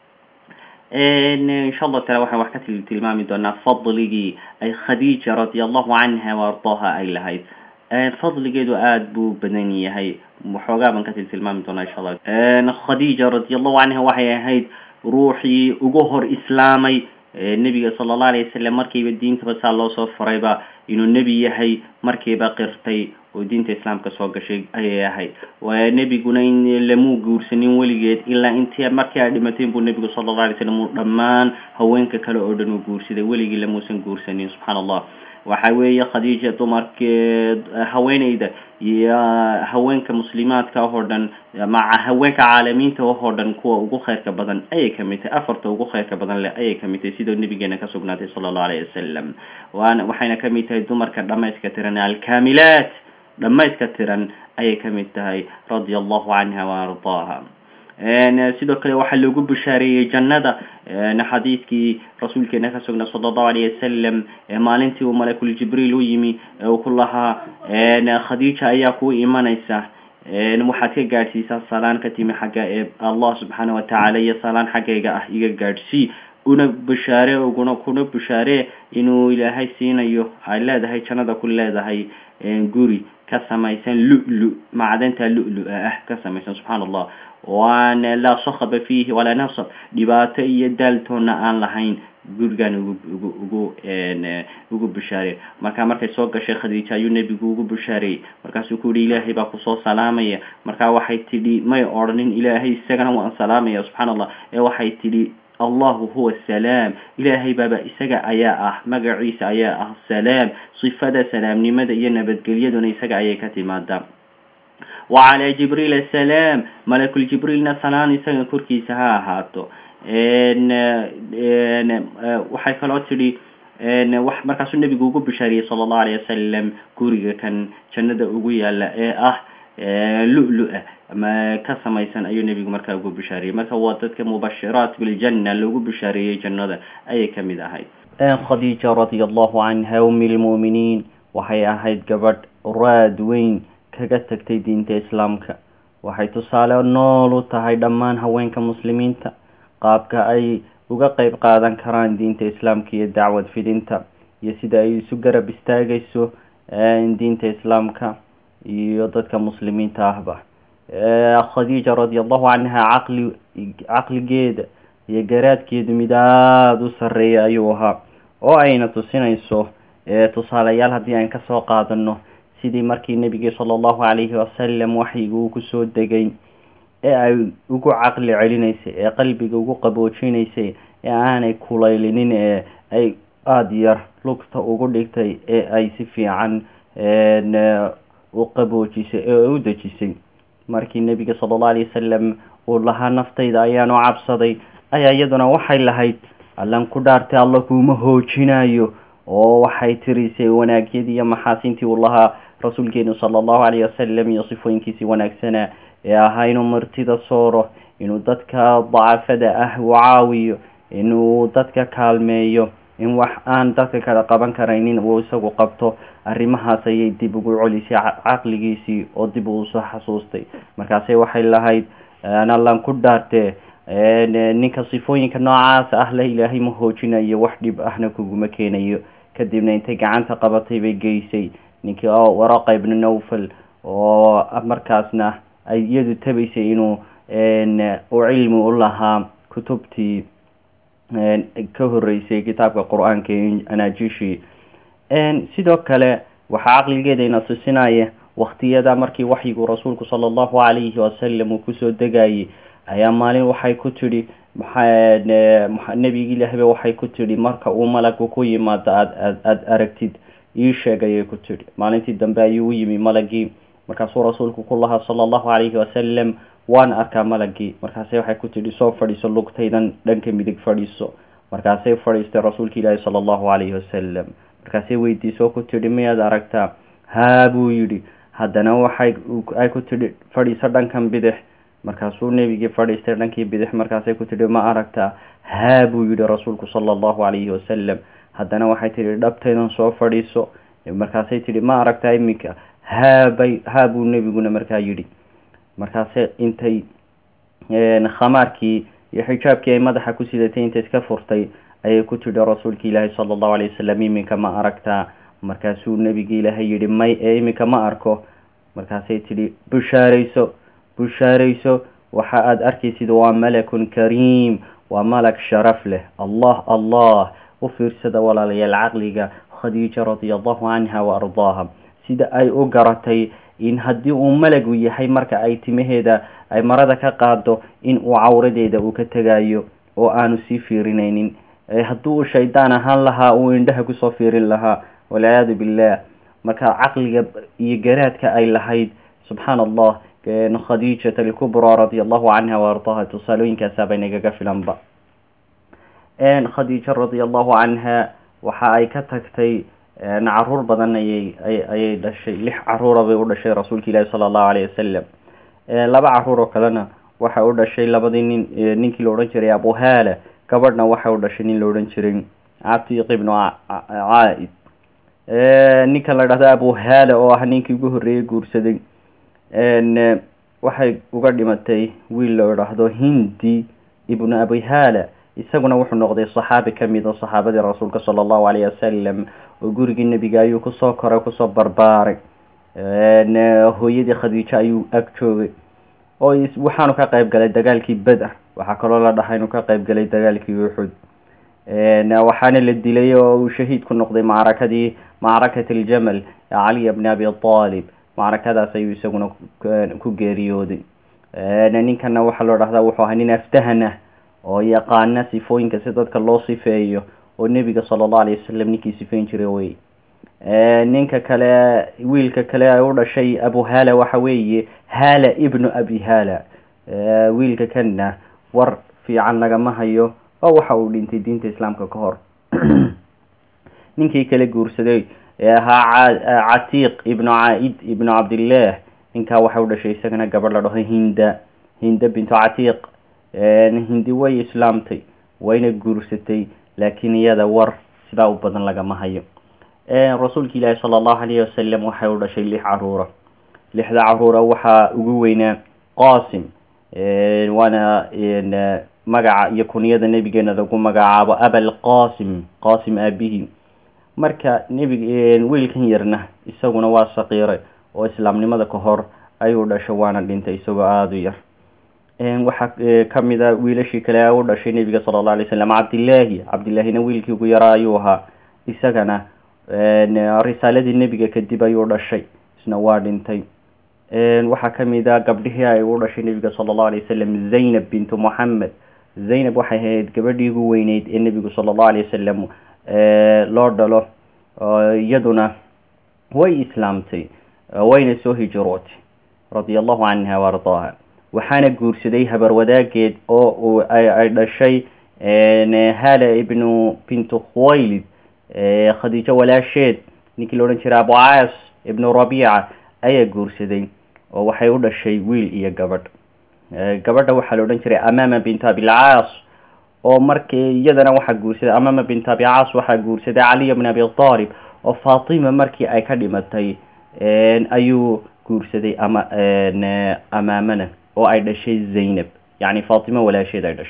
insha allah taala waxaan wax ka tilmaami doonaa fadligii ay khadiija radia allahu canha waardaha ay lahayd fadligeedu aada buu badan yahay waxoogaa baan ka tiltilmaami doonaa insha allah khadiija radi allahu canha waxay ahayd ruuxii ugu hor islaamay nebiga sala allahu alayh wasalam markiiba diintaba saa loo soo farayba inuu nebi yahay markiiba qirtay oo diinta islaamka soo gashay ayay ahayd nebiguna in lamuu guursanin weligeed ilaa intii markii ay dhimateen buu nebigu sala allahu alay slam uu dhammaan haweenka kale oo dhan uu guursaday weligii lamuusan guursanin subxaana allah waxa weeye khadiija dumarkeed haweeneyda iyo haweenka muslimaadka oo dhan maca haweenka caalamiinta oo dhan kuwa ugu khayrka badan ayay kamid tahay afarta ugu khayrka badan leh ayay kamid tahay sidoo nabigeena ka sugnaatay sala allahu alayhi wasalam waana waxayna kamid tahay dumarka dhamayska tiran alkaamilaat dhamayska tiran ayay kamid tahay radia allahu canha wa ardaaha sidoo kale waxaa loogu bushaareeyey jannada xadiidkii rasuulkeena ka sugnaa sala allahu alayh wasalam maalintii uu malakul jibriil u yimi uu ku lahaa khadiija ayaa ku imanaysa waxaad ka gaadhsiisaa salaan ka timi xagga ee allah subxaana watacaala iyo salaan xaggayga ah iga gaadhsii una bushaare uguna kuna bushaare inuu ilaahay siinayo ay leedahay jannada ku leedahay guri ka samaysan lu-lu macdanta lu-lu-a ah ka samaysan subxaana allah waan laa sakaba fiihi walaa nasab dhibaato iyo daaltoona aan lahayn gurigan ugu ugu ugu ugu bushaarey marka markay soo gashay khadiija ayuu nebigu ugu bushaareeyey markaasuu ku yihi ilaahay baa kusoo salaamaya markaa waxay tidhi may odhanin ilaahay isagana waan salaamaya subxaana allah ee waxay tidhi allahu huwa salaam ilaahay baaba isaga ayaa ah magaciisa ayaa ah salaam sifada salaamnimada iyo nabadgelyaduna isaga ayay ka timaadaa wacalaa jibriil asalaam malakul jibriilna salaan isaga korkiisa ha ahaato waxay kaloo tidhi markaasuu nebigu ugu bishaariyey sala allahu alayh wasalam guriga kan jannada ugu yaala ee ah lu-lu-a ama ka samaysan ayuu nebigu markaa ugu bishaariyey marka waa dadka mubashiraat biljanna loogu bishaareeyey jannada ayay kamid ahayd khadiija radia allahu canha umi lmu'miniin waxay ahayd gabadh raad weyn kaga tagtay diinta islaamka waxay tusaale nool u tahay dhammaan haweenka muslimiinta qaabka ay uga qeyb qaadan karaan diinta islaamka iyo dacwad fidinta iyo sida ay isu garab istaagayso diinta islaamka iyo dadka muslimiinta ahba khadiija radia allahu canha caqli caqligeeda iyo garaadkeedu mid aada u sarreeya ayuu ahaa oo ayna tusinayso tusaaleyaal haddii aan kasoo qaadano sidii markii nebigii sala allahu calayhi wasalam waxyiga uu kusoo degay ee ay ugu caqli celinaysay ee qalbiga ugu qaboojinaysay ee aanay kulaylinin ee ay aada yar lugta ugu dhigtay ee ay si fiican u qaboojisay ee u dejisay markii nebiga sala allahu alayh wasalam uu lahaa naftayda ayaanu cabsaday ayaa iyaduna waxay lahayd allan ku dhaartay alla kuuma hoojinayo oo waxay tirisay wanaagyadii iyo maxaasintii uu lahaa rasuulkeenu sala allahu calayh wasalam iyo sifooyinkiisii wanaagsanaa ee ahaa inuu martida sooro inuu dadka dacafada ah uu caawiyo inuu dadka kaalmeeyo in wax aan dadka kala qaban karaynin uu isagu qabto arrimahaas ayay dib ugu celisay caqligiisii oo dib uu soo xasuustay markaase waxay lahayd allan ku dhaartee ninka sifooyinka noocaas ah le ilaahay ma hoojinayo wax dhib ahna kuguma keenayo kadibna intay gacanta qabatay bay geysay ninkii waraqa ibnu nawfal oo markaasna ay iyadu tabaysay inuu u cilmi u lahaa kutubtii ka horeysay kitaabka qur-aanka anaajishi sidoo kale waxaa caqligeeda ina tusinaya waktiyada markii waxyigu rasuulku sala allahu calayhi wasalam uu kusoo degayay ayaa maalin waxay ku tidhi nebigi ilaahba waxay ku tidhi marka uu malagu ku yimaado aad aad aada aragtid ii sheeg ayay ku tidhi maalintii dambe ayuu u yimi malagii markaasuu rasuulku ku lahaa sala allahu calayhi wasalam waan arkaa malagii markaase waxay ku tidhi soo fadhiiso lugtaydan dhanka midig fadhiiso markaasay fadhiistay rasuulka ilaahi sala allahu calayhi wasalam markaasay weydiisoo ku tidhi miyaad aragtaa haa buu yidhi haddana waxay ay ku tidhi fadhiiso dhankan bidix markaasuu nebigii fadhiistay dhankii bidix markaasay ku tidhi ma aragtaa haa buu yidhi rasuulku sala allahu calayhi wasalam haddana waxay tidhi dhabtaydan soo fadhiiso markaasay tidhi ma aragtaa iminka haabay haa buu nebiguna markaa yidhi markaase intay khamaarkii iyo xijaabkii ay madaxa ku sidatay intay iska furtay ayay ku tidhi rasuulka ilaahi sala allahu alayh wasalam iminka ma aragtaa markaasuu nebigi ilaahay yidhi may ee iminka ma arko markaasay tidhi bushaarayso bushaarayso waxa aada arkaysid waa malakun kariim waa malag sharaf leh allah allah u fiirsada walaalayaal caqliga khadiija radia allahu canha wa ardaaha sida ay u garatay in haddii uu malagu yahay marka ay timaheeda ay marada ka qaado in uu cawradeeda uu ka tegayo oo aanu sii fiirinaynin haddii uu shaydaan ahaan lahaa uu indhaha kusoo fiirin lahaa walciyaadu billah marka caqliga iyo garaadka ay lahayd subxaan allah khadiijat alkubra radia allahu canha waardaha tusaalooyinkaasaaba inagaga filanba khadiija radia allahu canha waxa ay ka tagtay caruur badan ayay ayay dhashay lix caruura bay u dhashay rasuulka ilaahi sala allahu alayh wasalam laba caruur oo kalena waxa u dhashay labadii nin ninkii la odhan jiray abuhala gabadhna waxa u dhashay nin la odhan jiray catiiq ibnu caaid ninka la dhahdo abuhala oo ah ninkii ugu horreeyey guursaday waxay uga dhimatay wiil la idhaahdo hindi ibnu abihala isaguna wuxuu noqday saxaabi ka mid oo saxaabadii rasuulka sala allahu alayh wasalam oo gurigii nebiga ayuu kusoo koray kusoo barbaaray hooyadii khadiijo ayuu ag joogay oo waxaanu ka qayb galay dagaalkii beder waxaa kaloo la dhahay inuu ka qayb galay dagaalkii uxud waxaana la dilay oo uu shahiid ku noqday macrakadii macrakat aljamal ee caliya bni abi aalib macrakadaas ayuu isaguna ku geeriyooday ninkana waxaa loo dhahdaa wuxuu ahaa nin aftahanah oo yaqaana sifooyinka si dadka loo sifeeyo oo nebiga sala allahu alayh wasalam ninkii sifeyn jiray wey ninka kale wiilka kale ay u dhashay abuhala waxa weeye hala ibnu abi hala wiilka kana war fiican lagama hayo oo waxa uu dhintay diinta islaamka ka hor ninkii kale guursaday ee ahaa catiiq ibnu caaid ibnu cabdillah ninkaa waxa u dhashay isagana gabadh la dhaho hinda hinda bintu catiiq hindi way islaamtay wayna guursatay laakiin iyada war sidaa u badan lagama hayo rasuulka ilaahi sala allahu alayhi wasalam waxay u dhashay lix caruura lixda caruura waxaa ugu weynaa qasim waana magaca iyo kuniyada nebigeena lagu magacaabo abal qasim qasim aabihi marka nebig wiilkan yarna isaguna waa saqiiray oo islaamnimada ka hor ayuu dhashay waana dhintay isagoo aada u yar waxaa kamid a wiilashii kale u dhashay nebiga sala allahu alay slam cabdillaahi cabdillaahina wiilkii ugu yaraa ayuu ahaa isagana risaaladii nebiga kadib ayuu dhashay isna waa dhintay waxaa kamid a gabdhihii ay u dhashay nebiga sala allahu alay wasalam zaynab bintu moxamed zaynab waxay ahayd gabadhii ugu weyneyd ee nebigu sala allahu alay wasalam loo dhalo iyaduna way islaamtay wayna soo hijrootay radia allahu canha waardaaha waxaana guursaday habar wadaageed oo ay dhashay hala ibnu bintu khuwaylid khadiijo walaasheed ninkii la odhan jiray abucaas ibnu rabiica ayaa guursaday oo waxay u dhashay wiil iyo gabadh gabadha waxaa la odhan jiray amaama bintu abilcaas oo markii iyadana waxaa guursaday amaama bintu abicaas waxaa guursaday caliya bn abi aalib oo fatima markii ay ka dhimatay ayuu guursaday ama amaamana oo ay dhashay zaynab yacni fatima walaasheed ay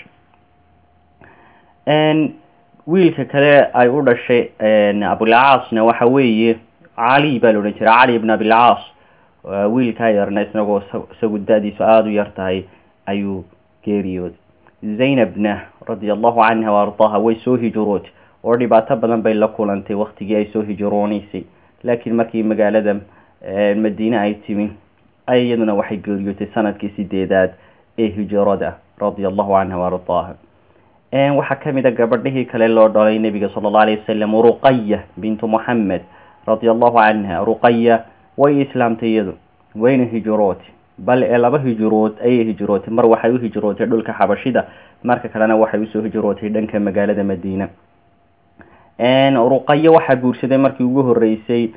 dhashay wiilka kale ay u dhashay abulcaasna waxa weeye cali baa la odhan jiray cali ibn abilcaas wiilkaa yarna isagoo isagu da-diisu aada u yar tahay ayuu geeriyooday zaynabna radia allahu canha waardaha way soo hijrootay oo dhibaato badan bay la kulantay waktigii ay soo hijrooneysay laakiin markii magaalada madiine ay timi ay iyaduna waxay geeriyootay sanadkii sideedaad ee hijrada radia allahu canha waardaha waxaa kamid a gabadhihii kale loo dhalay nebiga sala allahu alayh wasalam ruqaya bintu moxamed radia allahu canha ruqaya way islaamtay iyadu wayna hijrootay bal ee laba hijrood ayay hijrootay mar waxay u hijrootay dhulka xabashida marka kalena waxay usoo hijrootay dhanka magaalada madiina ruqayo waxaa guursaday markii ugu horeysay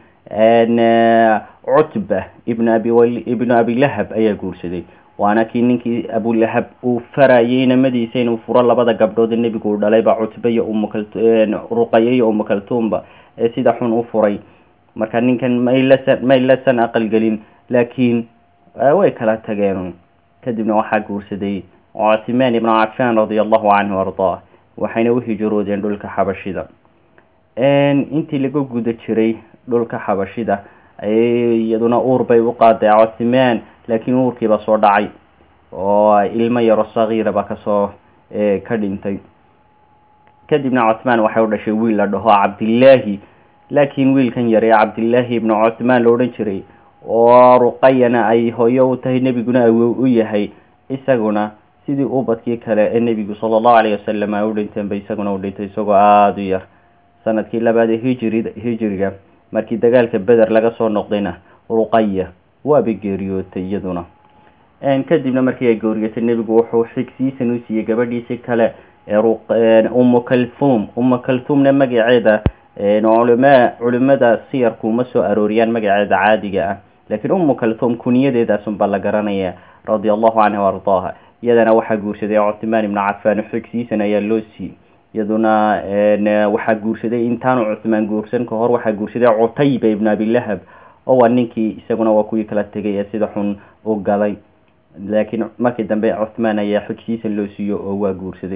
cutba ibn abi ibnu abilahab ayaa guursaday waana kii ninkii abulahab uu farayay namadiisa inuu furo labada gabdhood nebigu uu dhalayba cutba iyo umruqayo iyo umukaltuumba ee sida xun u furay marka ninkan maylasan maylasan aqalgelin laakiin way kala tageen kadibna waxaa guursaday cuthmaan ibnu cafan radia allahu canhu ardaa waxayna u hijroodeen dhulka xabashida intii laga guda jiray dhulka xabashida iyaduna uur bay u qaaday cuthmaan laakiin uurkiiba soo dhacay oo ilmo yaro sagiira ba kasoo ka dhintay kadibna cuthmaan waxay u dhashay wiil la dhaho cabdillaahi laakiin wiilkan yare cabdillaahi ibnu cuthmaan la odhan jiray oo ruqayana ay hooyo u tahay nebiguna awow u yahay isaguna sidii ubadkii kale ee nebigu sala allahu alayh wasalam ay u dhinteen ba isaguna u dhintay isagoo aada u yar sanadkii labaad ee hijri hijriga markii dagaalka beder laga soo noqdayna ruqaya waaba geeriyootay iyaduna kadibna markii ay geeriyootay nebigu wuxuu xigsiisan u siiyey gabadhiisi kale umu kalthum umu kalthumna magaceeda culama culimada siyarku uma soo arooriyaan magaceeda caadiga ah laakiin umu kalthum kuniyadeedaasunbaa la garanaya radia allahu canha ardaaha iyadana waxaa guursaday cuthmaan ibnu cafaan xigsiisan ayaa loo siiyey iyaduna waxaa guursaday intaanu cuthmaan guursan ka hor waxaa guursaday cutayba ibn abilahab oo waa ninkii isaguna waa kuwii kala tegay ee sida xun u galay laakiin markii dambe cuthmaan ayaa xigsiisan loo siiyo oo waa guursaday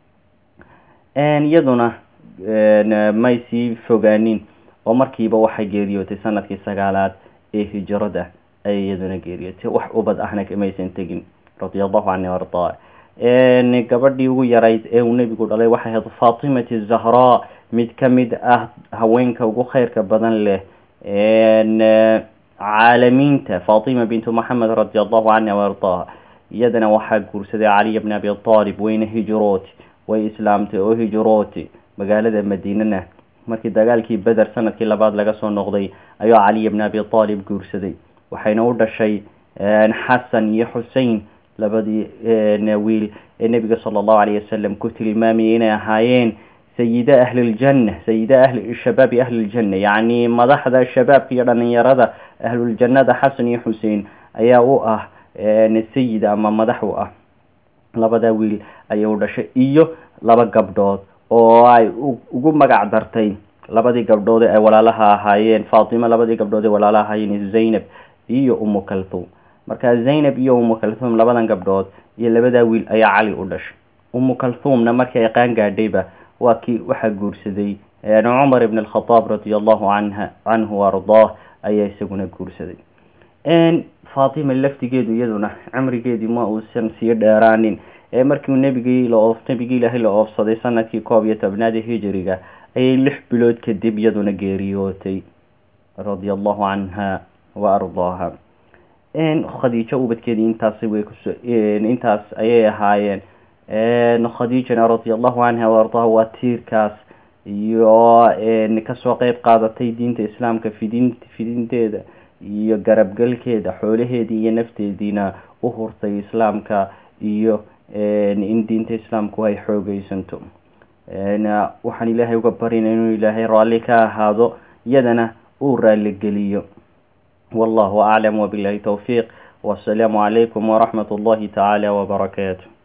iyaduna may sii fogaanin oo markiiba waxay geeriyootay sanadkii sagaalaad ee hijrada ayay iyaduna geeriyootay wax ubad ahna kamaysan tegin radia allahu canha ardaa gabadhii ugu yarayd ee uu nebigu dhalay waxay ahayd fatimati zahraa mid ka mid ah haweenka ugu khayrka badan leh caalamiinta fatima bintu moxamed radi allahu canha waardaha iyadana waxaa guursaday caliy bn abi aalib wayna hijrooti way islaamtay oo hijrooti magaalada madiinana markii dagaalkii beder sanadkii labaad laga soo noqday ayuu caliy bn abi aalib guursaday waxayna u dhashay xasan iyo xusein labadii wiil ee nebiga sala allahu alayh wasalam ku tilmaamayay inay ahaayeen sayida ahliljanna sayida ahli shabaabi ahliljanna yacni madaxda shabaabka iyo dhalinyarada ahluljannada xasan iyo xusein ayaa u ah sayid ama madax u ah labada wiil ayay u dhashay iyo laba gabdhood oo ay ugu magac dartay labadii gabdhood ay walaalaha ahaayeen fatima labadii gabdhood ee walaalaha ahaayeen zaynab iyo umu kalthum marka zaynab iyo umu kalthum labadan gabdhood iyo labadaa wiil ayaa cali u dhashay umu kalthumna markii ay qaan gaadhayba waa kii waxaa guursaday cumar ibn alkhataab radia allahu canha canhu ardaah ayaa isaguna guursaday fatima laftigeedu iyaduna cimrigeedii ma uusan sii dheeraanin ee markiu nebigii la nebigii ilaahay la oofsaday sanadkii koob iyo tobnaada hijiriga ayay lix bilood kadib iyaduna geeriyootay radia allahu canha wa ardaaha khadiijo ubadkeedii intaas way kus intaas ayay ahaayeen khadiijana radia allahu canha wa ardaaha waa tiirkaas iyo kasoo qeyb qaadatay diinta islaamka fidin fidinteeda iyo garabgalkeeda xoolaheedii iyo nafteediina u hurtay islaamka iyo in diinta islaamku ay xoogeysanto waxaan ilaahay uga barina inuu ilaahay raalli ka ahaado iyadana uu raaligeliyo wallahu aclam wabilahi towfiiq wasalaamu calaykum waraxmat ullahi tacaala wabarakaatu